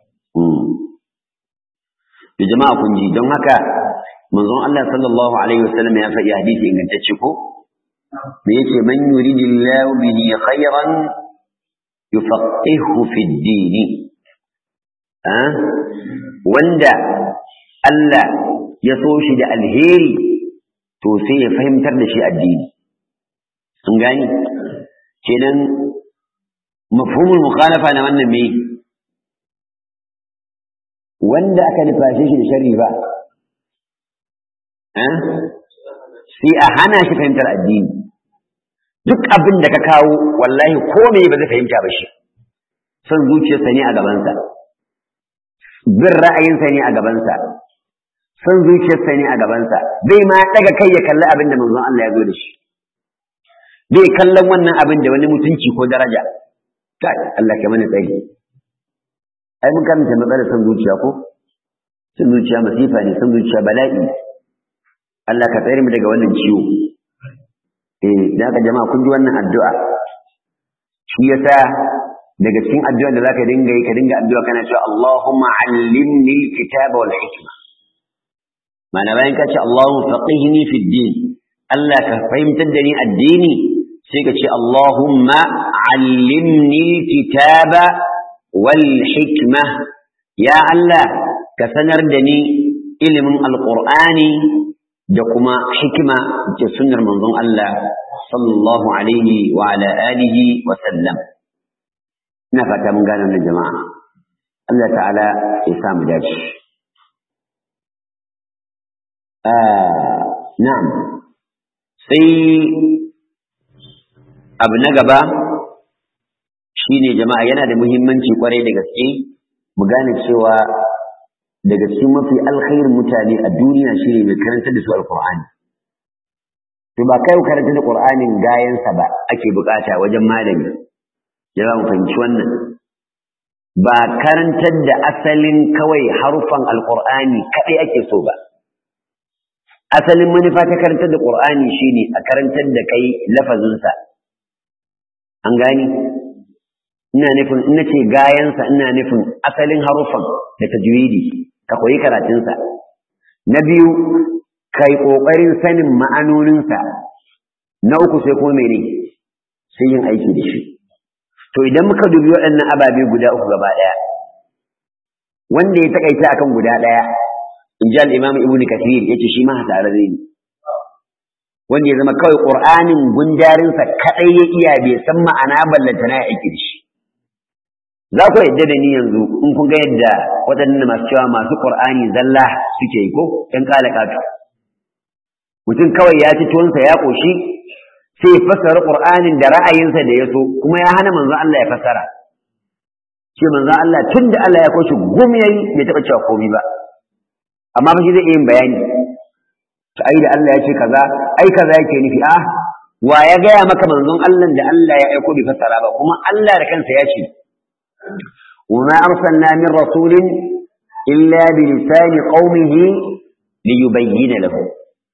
da jama'a kun ji don haka manzon Allah sallallahu alaihi wasallam ya faɗi hadisi ingantacce ko me yake man yuridillahu bihi khairan yufaqihu fi ad-din wanda Allah ya so shi da alheri to sai ya fahimtar da shi addini sun gani kenan mafhumul mukhalafa na wannan me wanda aka nufashe shi da sharri ba sai a hana shi fahimtar addini duk abin da ka kawo wallahi ko me ba zai fahimta ba shi son zuciyarsa ne a gabansa bin ra'ayinsa ne a gabansa son zuciyarsa ne a gabansa bai ma daga kai ya kalli abin da manzon Allah ya zo da shi bai kallon wannan abin da wani mutunci ko daraja kai Allah ke mana tsari ai mun karanta matsalar son zuciya ko son zuciya masifa ne son zuciya bala'i Allah ka tsare mu daga wannan ciwo eh da ka jama'a kun ji wannan addu'a shi yasa daga cikin addu'a da zaka dinga yi ka dinga addu'a kana cewa Allahumma allimni alkitaba wal hikma mana bayan ka ce Allahumma faqihni fi din Allah ka fahimtar da ni addini sai ka ce Allahumma allimni alkitaba wal hikma ya Allah ka sanar da ni ilimin alqur'ani da kuma hikima da sunnar manzon Allah sallallahu alaihi wa ala alihi wa sallam ina fata mun gane wannan jama'a Allah ta'ala ya sa mu dace ah na'am sai abu na gaba shine jama'a yana da muhimmanci kwarai da gaske mu gane cewa daga cikin mafi alkhairin mutane a duniya shine mai karanta da su alqur'ani to ba kai karanta da qur'anin gayansa ba ake bukata wajen malami ya mu fahimci wannan ba karantar da asalin kawai harufan alqur'ani kadai ake so ba asalin manufa ta karantar da qur'ani shine a karantar da kai lafazinsa an gani ina nufin ina ce gayansa ina nufin asalin harufan da tajwidi ka koyi karatunsa na biyu kai ƙoƙarin sanin ma'anoninsa na uku sai kuma mene sai yin aiki da shi to idan muka dubi waɗannan ababe guda uku gaba ɗaya wanda ya takaita akan guda ɗaya in ji al'imam ibn kathir ya ce shi ma hasararre ne wanda ya zama kawai ƙur'anin gundarinsa kaɗai ya iya bai san ma'ana ballantana ya aiki da shi za ku yadda da ni yanzu in kun ga yadda waɗannan masu cewa masu ƙur'ani zalla suke yi ko ɗan ƙala ƙato mutum kawai ya ci tuwonsa ya ƙoshi sai ya fassara ƙur'anin da ra'ayinsa da ya so kuma ya hana manzon Allah ya fassara ce manzon Allah tun da Allah ya koshi gum yayi bai taɓa cewa komai ba amma fa shi zai iya yin bayani to ai da Allah ya ce kaza ai kaza yake nufi ah wa ya gaya maka manzon Allah da Allah ya aiko bai fassara ba kuma Allah da kansa ya ce وما أرسلنا من رسول إلا بلسان قومه ليبين له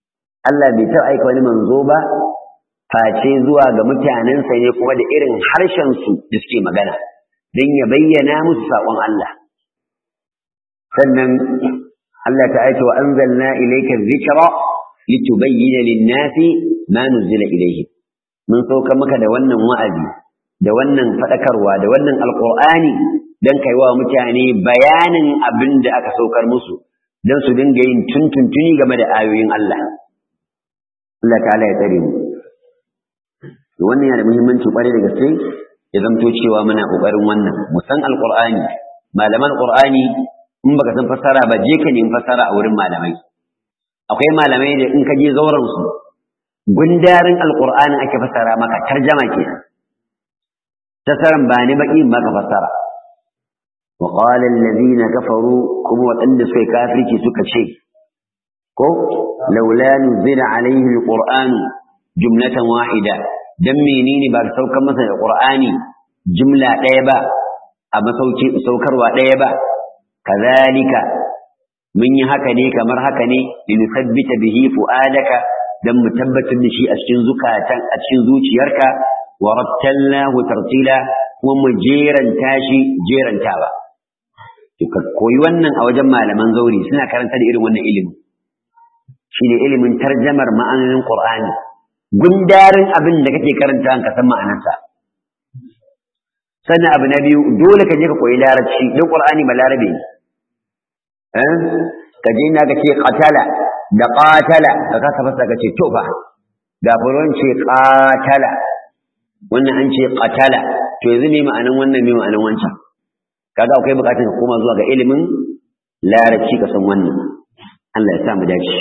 Allah bai taɓa aika wani manzo ba face zuwa ga mutanensa ne kuma da irin harshen su da suke magana don ya bayyana musu saƙon Allah sannan Allah ta aika wa anzalna ilayka dhikra litubayyana lin-nasi ma nuzila ilayhim mun sauka maka da wannan wa'azi da wannan fadakarwa da wannan alqur'ani dan kai wa mutane bayanin abin da aka saukar musu dan su dinga yin tuntuntuni game da ayoyin Allah Allah ta'ala ya tsare mu wannan yana da muhimmanci kwarai da gaske ya zamto cewa muna kokarin wannan mu san alqur'ani malaman qur'ani in baka san fassara ba je ka nemi fassara a wurin malamai akwai malamai da in ka je zauren su gundarin alqur'anin ake fassara maka tarjama kenan tasaran ba ni baki maka fassara wa qala alladhina kafaru kuma wadanda suka kafirci suka ce ko laula nuzila alaihi alqur'anu jumlatan wahida dan menene ba saukar masa da qur'ani jumla ɗaya ba a masauki saukarwa ɗaya ba kazalika mun yi haka ne kamar haka ne linusabbita bihi fu'adaka dan mu tabbatar da shi a cikin zukatan a cikin zuciyarka wa rattalnahu tartila kuma mu jeranta shi jerantawa to ka koyi wannan a wajen malaman zauri suna karanta da irin wannan ilimi shine ilimin tarjamar ma'anonin qur'ani gundarin abin da kake karanta ka san ma'anarsa sannan abu na biyu dole ka je ka koyi larabci don qur'ani ba larabe ne eh ka je ina ka ce qatala da qatala da ka fasa ka ce to fa ga furon ce qatala wannan an ce qatala to yanzu me ma'anan wannan me ma'anan wancan kaga akwai bukatar ka koma zuwa ga ilimin larabci ka san wannan Allah ya sa mu dace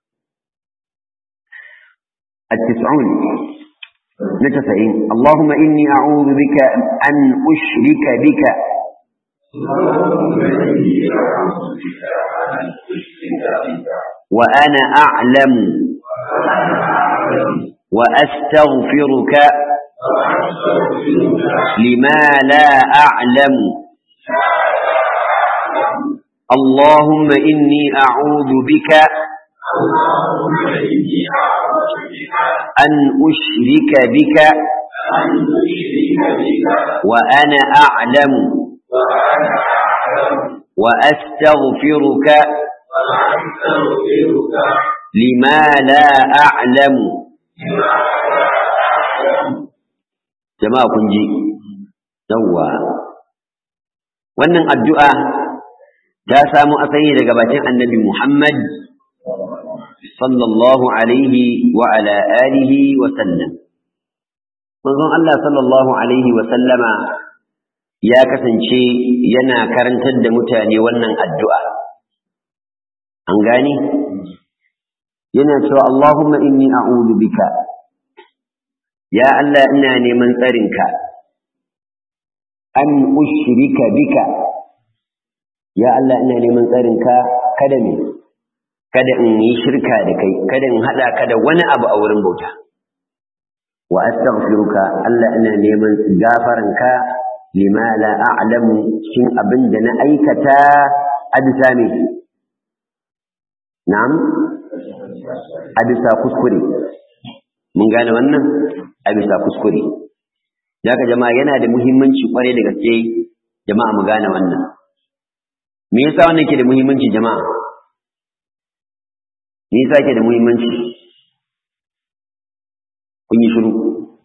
التسعون نتسعين اللهم إني أعوذ بك أن أشرك بك وأنا أعلم وأستغفرك لما لا أعلم اللهم إني أعوذ بك أن أشرك بك وأنا أعلم وأستغفرك لما لا أعلم جماعة كنجي يوا wannan addu'a ta samu asali daga bakin annabi Muhammad sallallahu alaihi wa ala alihi wa sallam manzon Allah sallallahu alaihi wa sallama ya kasance yana karantar da mutane wannan addu'a an gani yana cewa Allahumma inni a'udhu bika ya Allah ina neman tsarinka an ushrika bika ya Allah ina neman tsarinka kada me kada in yi shirka da kai kada in hada ka da wani abu a wurin bauta wa astaghfiruka Allah ina neman gafaranka lima la a'lamu cikin abin da na aikata a bisa me na'am a bisa kuskure mun gane wannan a bisa kuskure ka jama'a yana da muhimmanci kwarai da gaske jama'a mu gane wannan me yasa wannan ke da muhimmanci jama'a me yasa ke da muhimmanci kun yi shiru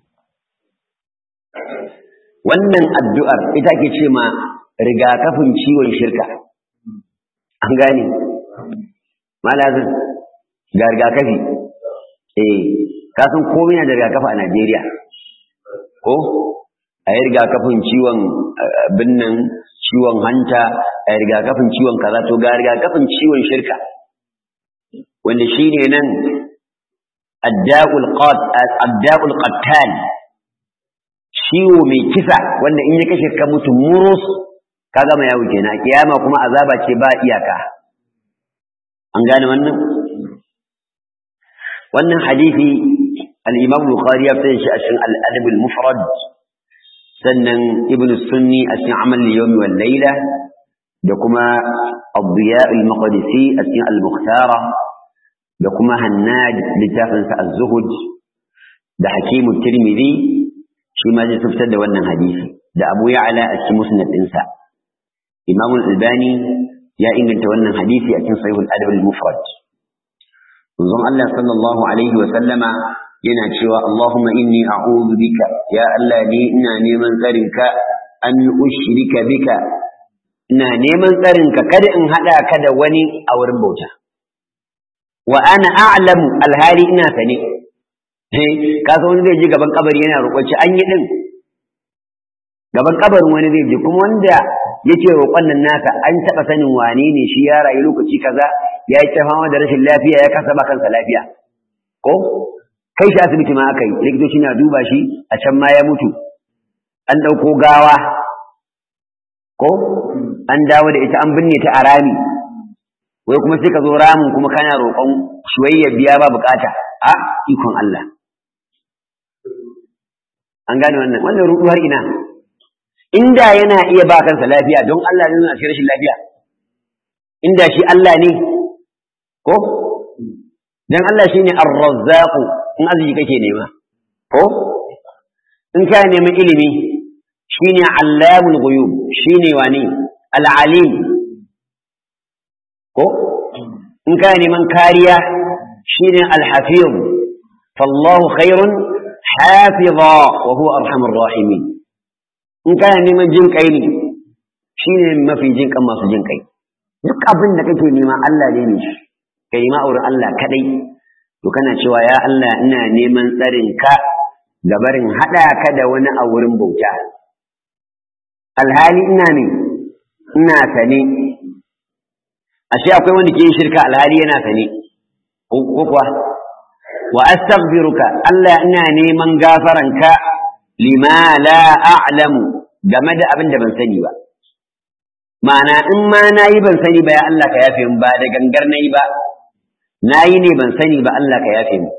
wannan addu'ar ita ke ce ma rigakafin ciwon shirka an gane malazin ga rigakafi eh kasan komai na da rigakafi a Najeriya ko a yi rigakafin ciwon binnan ciwon hanta a yi rigakafin ciwon kaza to ga rigakafin ciwon shirka wanda shi ne nan adda'ul qattal ciwo mai kisa wanda in ya kashe ka mutu murus ka gama yawo kenan kiyama kuma azaba ce ba iyaka an gane wannan wannan hadisi al-imam bukhari ya fice shi a cikin al-adab al-mufrad sannan ibn sunni a cikin amal al-yawmi wal layla da kuma ad-diya al-maqdisi a cikin al-mukhtara da kuma hannad littafinsa az-zuhud da hakimu tirmidhi shi ma zai fitar da wannan hadisi da abu ya'la a cikin musnad ɗinsa imam al-albani ya inganta wannan hadisi a cikin sahihul adab al-mufrad manzon Allah sallallahu alaihi wa sallama yana cewa Allahumma inni a'udhu bika ya Allah ni ina neman tsarinka an ushrika bika ina neman tsarinka kada in hada ka da wani a wurin bauta wa ana a'lamu alhali ina sane ka san wani zai je gaban kabari yana roƙon ci an yi din gaban kabarin wani zai je kuma wanda yake roƙon nan nasa an taɓa sanin wane ne shi ya rayu lokaci kaza ya yi ta fama da rashin lafiya ya kasa ba kansa lafiya ko kai shi asibiti ma aka yi likitoci na duba shi a can ma ya mutu an ɗauko gawa ko an dawo da ita an binne ta a rami wai kuma sai ka zo ramin kuma kana roƙon shuwayya biya ba bukata a ikon Allah an gane wannan wannan ruɗuwar ina inda yana iya ba kansa lafiya don Allah ne nuna rashin lafiya inda shi Allah ne ko dan Allah shine ar-razzaq in arziki kake nema ko in ka neman ilimi shine allamul ghuyub shine wani al-alim ko in ka neman kariya shine al-hafiz fallahu khairun hafiza wa huwa arhamur rahimin in kana neman jin kai ne shine mafi jin kan masu jin kai duk abin da kake nema Allah ne ne shi kai ma auren Allah kadai to kana cewa ya Allah ina neman tsarin ka ga barin hada ka da wani a wurin bauta alhali ina ne ina sane ashe akwai wanda ke yin shirka alhali yana sane ko kuwa wa astaghfiruka Allah ina neman gafaranka lima la a'lamu game da abin da ban sani ba ma'ana in ma nayi ban sani ba ya Allah ka yafe min ba da gangar nayi ba nayi ne ban sani ba Allah ka yafe min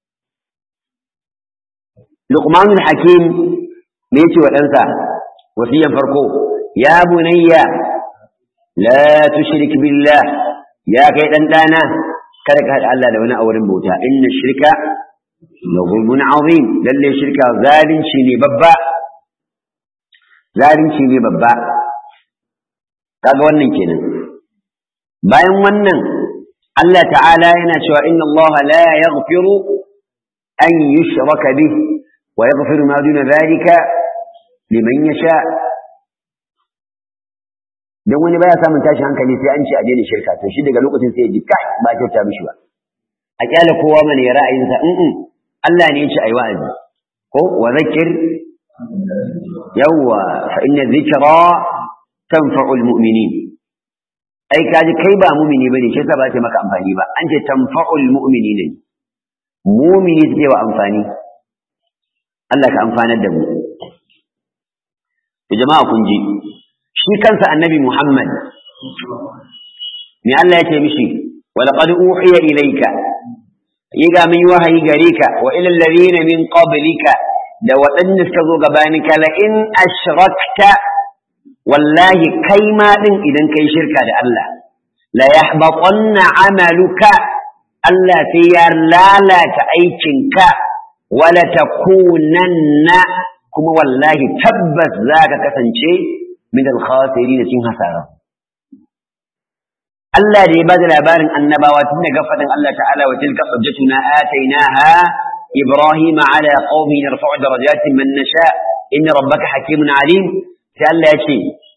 Luqman al-Hakim me yace wa ɗansa wasiyan farko ya bunayya la tushrik billah ya kai dan dana kada ka haɗa Allah da wani a wurin bauta inna shirka la zulmun azim lalle shirka zalunci ne babba zalunci ne babba kaga wannan kenan bayan wannan Allah ta'ala yana cewa inna Allah la yaghfiru an yushraka bih wa yaghfiru ma duna dhalika liman yasha dan wani baya samun tashin hankali sai an ce a daina shirka to shi daga lokacin sai ya ji kai ba kyauta mishi ba a kyala kowa mana ya ra'ayinsa in Allah ne ya ce ayi wa'azi ko wa zakir yawwa fa inna dhikra tanfa'ul mu'minin ai kaji kai ba mu'mini bane shi yasa ba ta maka amfani ba an ce tanfa'ul mu'minin mu'mini take wa amfani Allah ka amfanar da mu to jama'a kun ji shi kansa annabi Muhammad me Allah ya ce mishi walaqad uhiya ilayka yiga min wahayi gare ka wa ila alladhina min qablika da waɗanda suka zo gabaninka la in ashrakta wallahi kai ma din idan kai shirka da Allah la yahbatanna amaluka Allah sai ya lalata aikinka wala takunanna kuma wallahi tabbas zaka kasance min al-khasirin cikin hasara Allah da ya bada labarin annabawa tun daga fadin Allah ta'ala wa tilka hujjatuna atainaha إبراهيم على قومه نرفع درجات من نشاء إن ربك حكيم عليم سأل يشي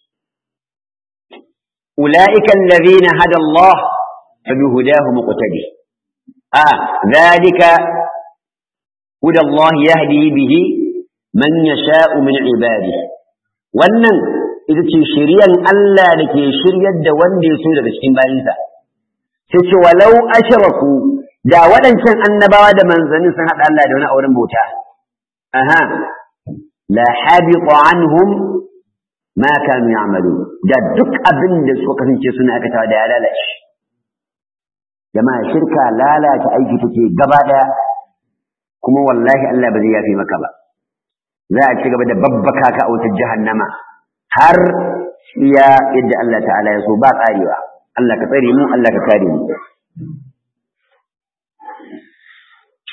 أولئك الذين هدى الله فبهداه مقتدي آه ذلك هدى الله يهدي به من يشاء من عباده wannan ita ce shiryan Allah da ke shiryar da wanda ya so daga cikin bayinsa sai ce walau ashraku da waɗancan annabawa da manzannin sun haɗa Allah da wani auren bauta aha la habiqa anhum ma kanu ya'malu da duk abin da suka kasance suna aikatawa da ya lalace jama'a shirka lalata aiki take gaba ɗaya kuma wallahi Allah ba zai yafe maka ba za a ci gaba da babbaka ka a wutar jahannama har iya yadda Allah ta'ala ya so ba tsarewa Allah ka tsare mu Allah ka kare mu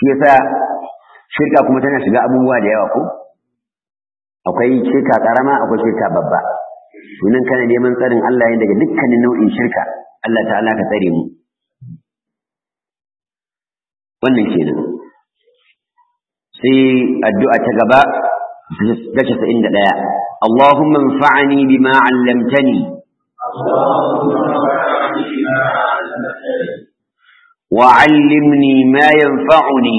shi yasa shirka kuma tana shiga abubuwa da yawa ko akwai shirka karama akwai shirka babba sunan kana neman tsarin Allah ya daga dukkanin nau'in shirka Allah ta'ala ka tsare mu wannan kenan sai addu'a ta gaba ta casa'in da ɗaya Allahumma anfa'ani bima 'allamtani wa 'allimni ma yanfa'uni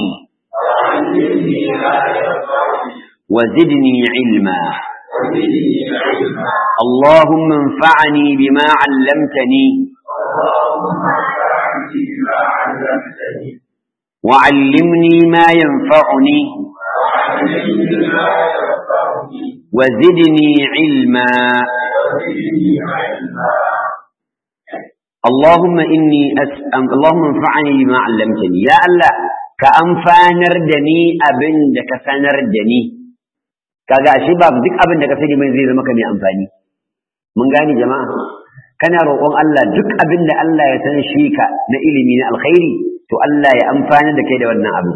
wa zidni 'ilma اللهم انفعني بما علمتني وعلمني ما ينفعني وزدني علما اللهم إني أسأل اللهم انفعني بما علمتني يا الله كأنفانر دني أبن دك سنر دني kaga ashe ba duk abin da ka sani mai zai zama ka mai amfani mun gane jama'a kana roƙon Allah duk abin da Allah ya san shi ka na ilimi na alkhairi to Allah ya amfana da kai da wannan abu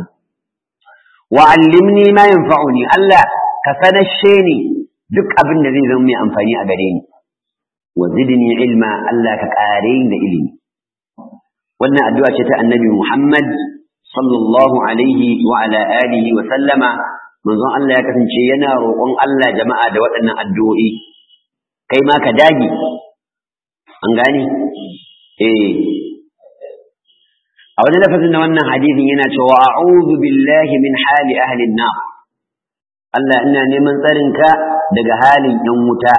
wa allimni ma yanfa'uni Allah ka sanashe ni duk abin da zai zama mai amfani a gare ni wa zidni ilma Allah ka ƙare ni da ilimi wannan addu'a ce ta annabi Muhammad sallallahu alaihi wa ala alihi wa sallama manzon Allah ya kasance yana roƙon Allah jama'a da waɗannan addu'o'i kai ma ka dage an gane eh a wani lafazin na wannan hadisin yana cewa a'udhu billahi min hali ahli an-nar Allah ina neman tsarinka daga halin yan wuta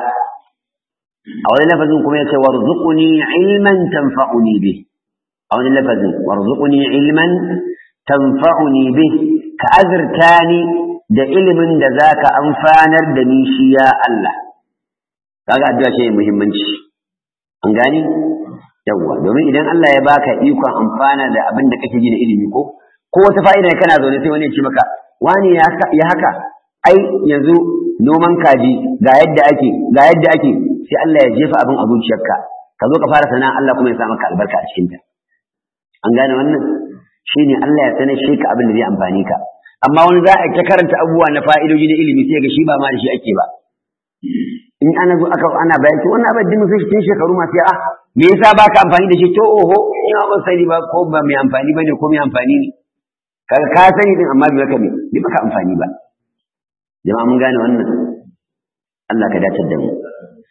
a wani lafazin kuma yace warzuqni ilman tanfa'uni bih a wani lafazin warzuqni ilman tanfa'uni bih ka azurtani da ilimin da zaka amfanar da ni shi ya Allah kaga addu'a ce mai muhimmanci an gani yawwa domin idan Allah ya baka ikon amfana da abin da kake ji na ilimi ko ko wata fa'ida kana zaune sai wani ya ce maka wani ya haka ai yanzu noman kaji ga yadda ake ga yadda ake sai Allah ya jefa abin a zuciyarka ka zo ka fara sana'a Allah kuma ya sa maka albarka a cikin ta an gane wannan shine Allah ya sanar shi ka abin da zai amfani ka amma wani za a ta karanta abubuwa na fa'idoji na ilimi sai ga shi ba ma da shi ake ba in ana zo aka ana bayani wannan abin da mun sai cikin shekaru masu ya me yasa baka amfani da shi to oho ina ban sani ba ko ba mai amfani bane ko mai amfani ne kaga ka sani din amma bai maka me bai maka amfani ba jama'a mun gane wannan Allah ka dace da mu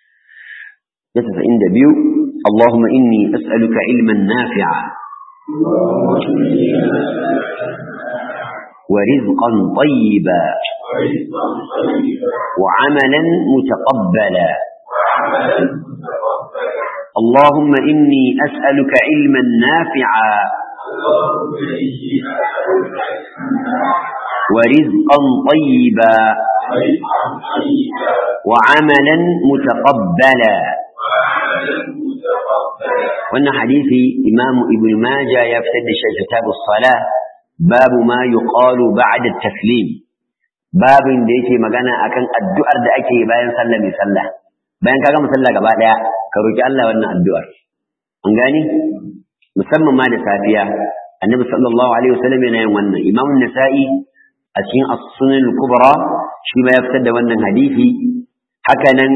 ya tasa'in da biyu اللهم إني أسألك علما نافعا ورزقا طيبا وعملا متقبلا اللهم إني أسألك علما نافعا ورزقا طيبا وعملا متقبلا wannan hadisi imamu ibn majah ya fitar da shi kitabus salah babu ma yuqalu ba'da taslim babin da yake magana akan addu'ar da ake bayan sallah mai sallah bayan ka gama sallah gaba daya ka roki Allah wannan addu'ar an gani musamman ma da safiya annabi sallallahu alaihi wasallam yana yin wannan imamu nasa'i a cikin as-sunan al-kubra shi ma ya fitar da wannan hadisi haka nan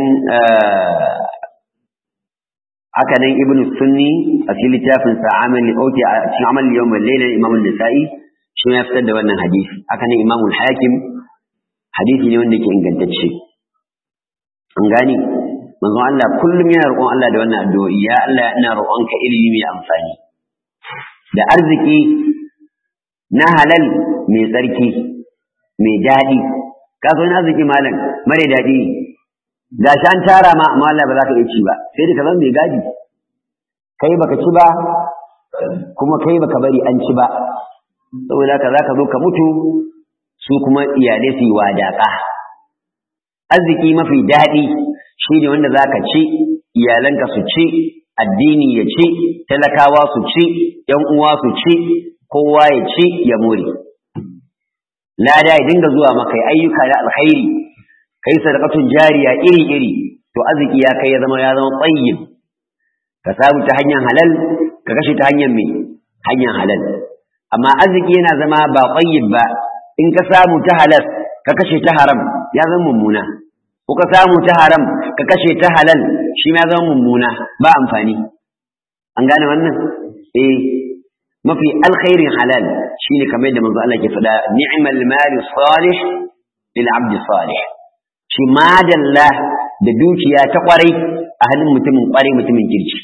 haka nan ibn sunni a cikin littafin sa amal oti a cikin amal yawm al-layl imam an-nasa'i shi ya fitar da wannan hadisi haka nan imam al-hakim hadisi ne wanda yake ingantacce an gani manzo Allah kullum yana roƙon Allah da wannan addu'o'i ya Allah ina roƙonka ilimi mai amfani da arziki na halal mai tsarki mai daɗi ka so na arziki malam mare daɗi da shi an tara ma amma Allah ba za ka iya ci ba sai da ka zama mai gadi kai baka ci ba kuma kai baka bari an ci ba saboda haka za ka zo ka mutu su kuma iyalai su yi wadaƙa arziki mafi daɗi shi ne wanda za ka ci iyalanka su ci addini ya ci talakawa su ci ‘yan uwa su ci kowa ya ci ya more lada ya dinga zuwa maka ayyuka na alkhairi kai sadaqatun jariya iri-iri to arziki ya kai ya zama ya zama tsayyib ka samu ta hanyar halal ka kashe ta hanyar me hanyar halal amma arziki yana zama ba tayyib ba in ka samu ta halal ka kashe ta haram ya zama mummuna ko ka samu ta haram ka kashe ta halal shi ma ya zama mummuna ba amfani an gane wannan eh mafi alkhairin halal shine kamar yadda manzo Allah ke faɗa ni'mal mali salih lil abdi salih shi madalla da dukiya ta kwarai a halin mutumin kwarai mutumin kirki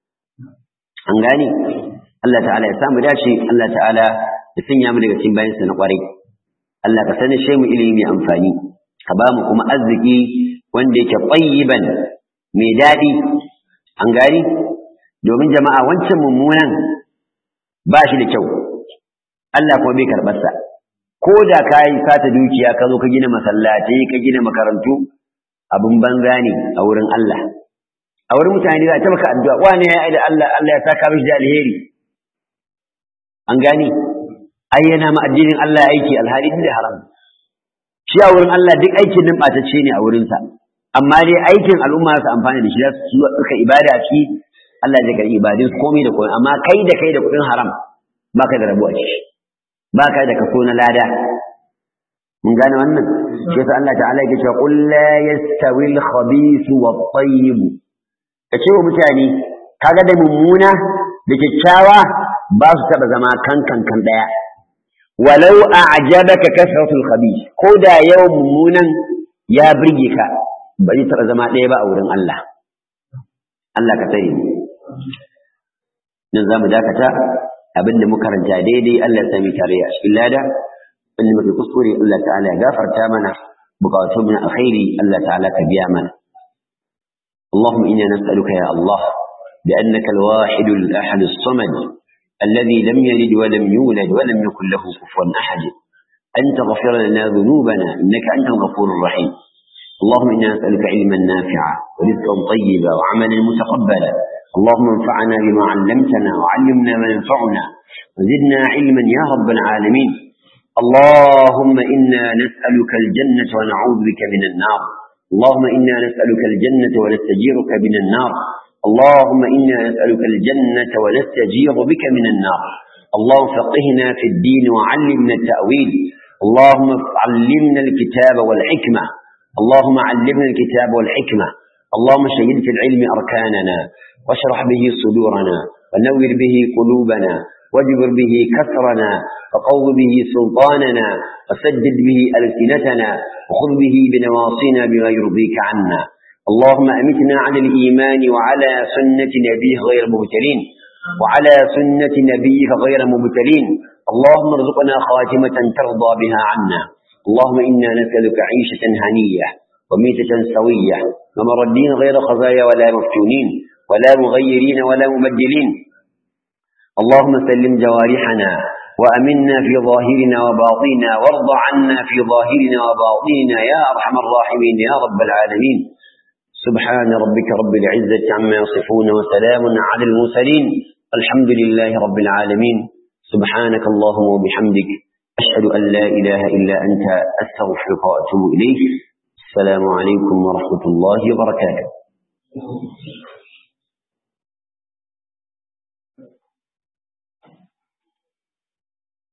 an gane Allah ta'ala ya samu dace Allah ta'ala ya sanya mu daga cikin bayansa na kwarai Allah ka sani shi mu ilimi mai amfani ka ba mu kuma arziki wanda yake tayyiban mai daɗi an gani domin jama'a wancan mummunan ba shi da kyau Allah kuma bai karɓarsa ko da ka yi sata dukiya ka zo ka gina masallatai ka gina makarantu abin banza ne a wurin Allah a wurin mutane za a maka addu'a wani ya yi da Allah Allah ya saka mishi da alheri an gani ai yana ma addinin Allah aiki alhali da haram shi a wurin Allah duk aikin nan ɓatacce ne a wurinsa amma dai aikin al'umma su amfani da shi za su suka ibada shi Allah zai karɓi ibadun komai da komai amma kai da kai da kuɗin haram ba ka da rabo a ciki ba ka da kaso na lada mun gane wannan shi yasa Allah ta'ala yake cewa qul la yastawi al-khabith wa at-tayyib kace wa mutane kaga da mummuna da kyakkyawa ba su taba zama kan kan kan daya walau a'jabaka kasratul khabith ko da yawan mummunan ya burge ka ba zai taba zama daya ba a wurin Allah Allah ka tsare mu nan zamu dakata abinda muka karanta daidai Allah ya sami tare a cikin lada inda muke kuskure Allah ta'ala ya gafarta mana bukatun mu na alkhairi Allah ta'ala ka biya mana اللهم إنا نسألك يا الله بأنك الواحد الأحد الصمد الذي لم يلد ولم يولد ولم يكن له كفوا أحد أن تغفر لنا ذنوبنا إنك أنت الغفور الرحيم اللهم إنا نسألك علما نافعا ورزقا طيبا وعملا متقبلا اللهم انفعنا بما علمتنا وعلمنا ما ينفعنا وزدنا علما يا رب العالمين اللهم إنا نسألك الجنة ونعوذ بك من النار اللهم إنا نسألك الجنة ونستجيرك من النار اللهم إنا نسألك الجنة ونستجير بك من النار اللهم فقهنا في الدين وعلمنا التأويل اللهم علمنا الكتاب والحكمة اللهم علمنا الكتاب والحكمة اللهم شهد في العلم أركاننا واشرح به صدورنا ونور به قلوبنا واجبر به كسرنا وقو به سلطاننا وسدد به ألسنتنا وخذ به بنواصينا بما يرضيك عنا اللهم أمتنا على الإيمان وعلى سنة نبيه غير مبتلين وعلى سنة نبيك غير مبتلين اللهم ارزقنا خاتمة ترضى بها عنا اللهم إنا نسألك عيشة هنية وميتة سوية ومر الدين غير خزايا ولا مفتونين ولا مغيرين ولا مبدلين اللهم سلم جوارحنا وأمنا في ظاهرنا وباطننا وارض عنا في ظاهرنا وباطننا يا أرحم الراحمين يا رب العالمين سبحان ربك رب العزة عما يصفون وسلام على المرسلين الحمد لله رب العالمين سبحانك اللهم وبحمدك أشهد أن لا إله إلا أنت أستغفرك وأتوب إليك السلام عليكم ورحمة الله وبركاته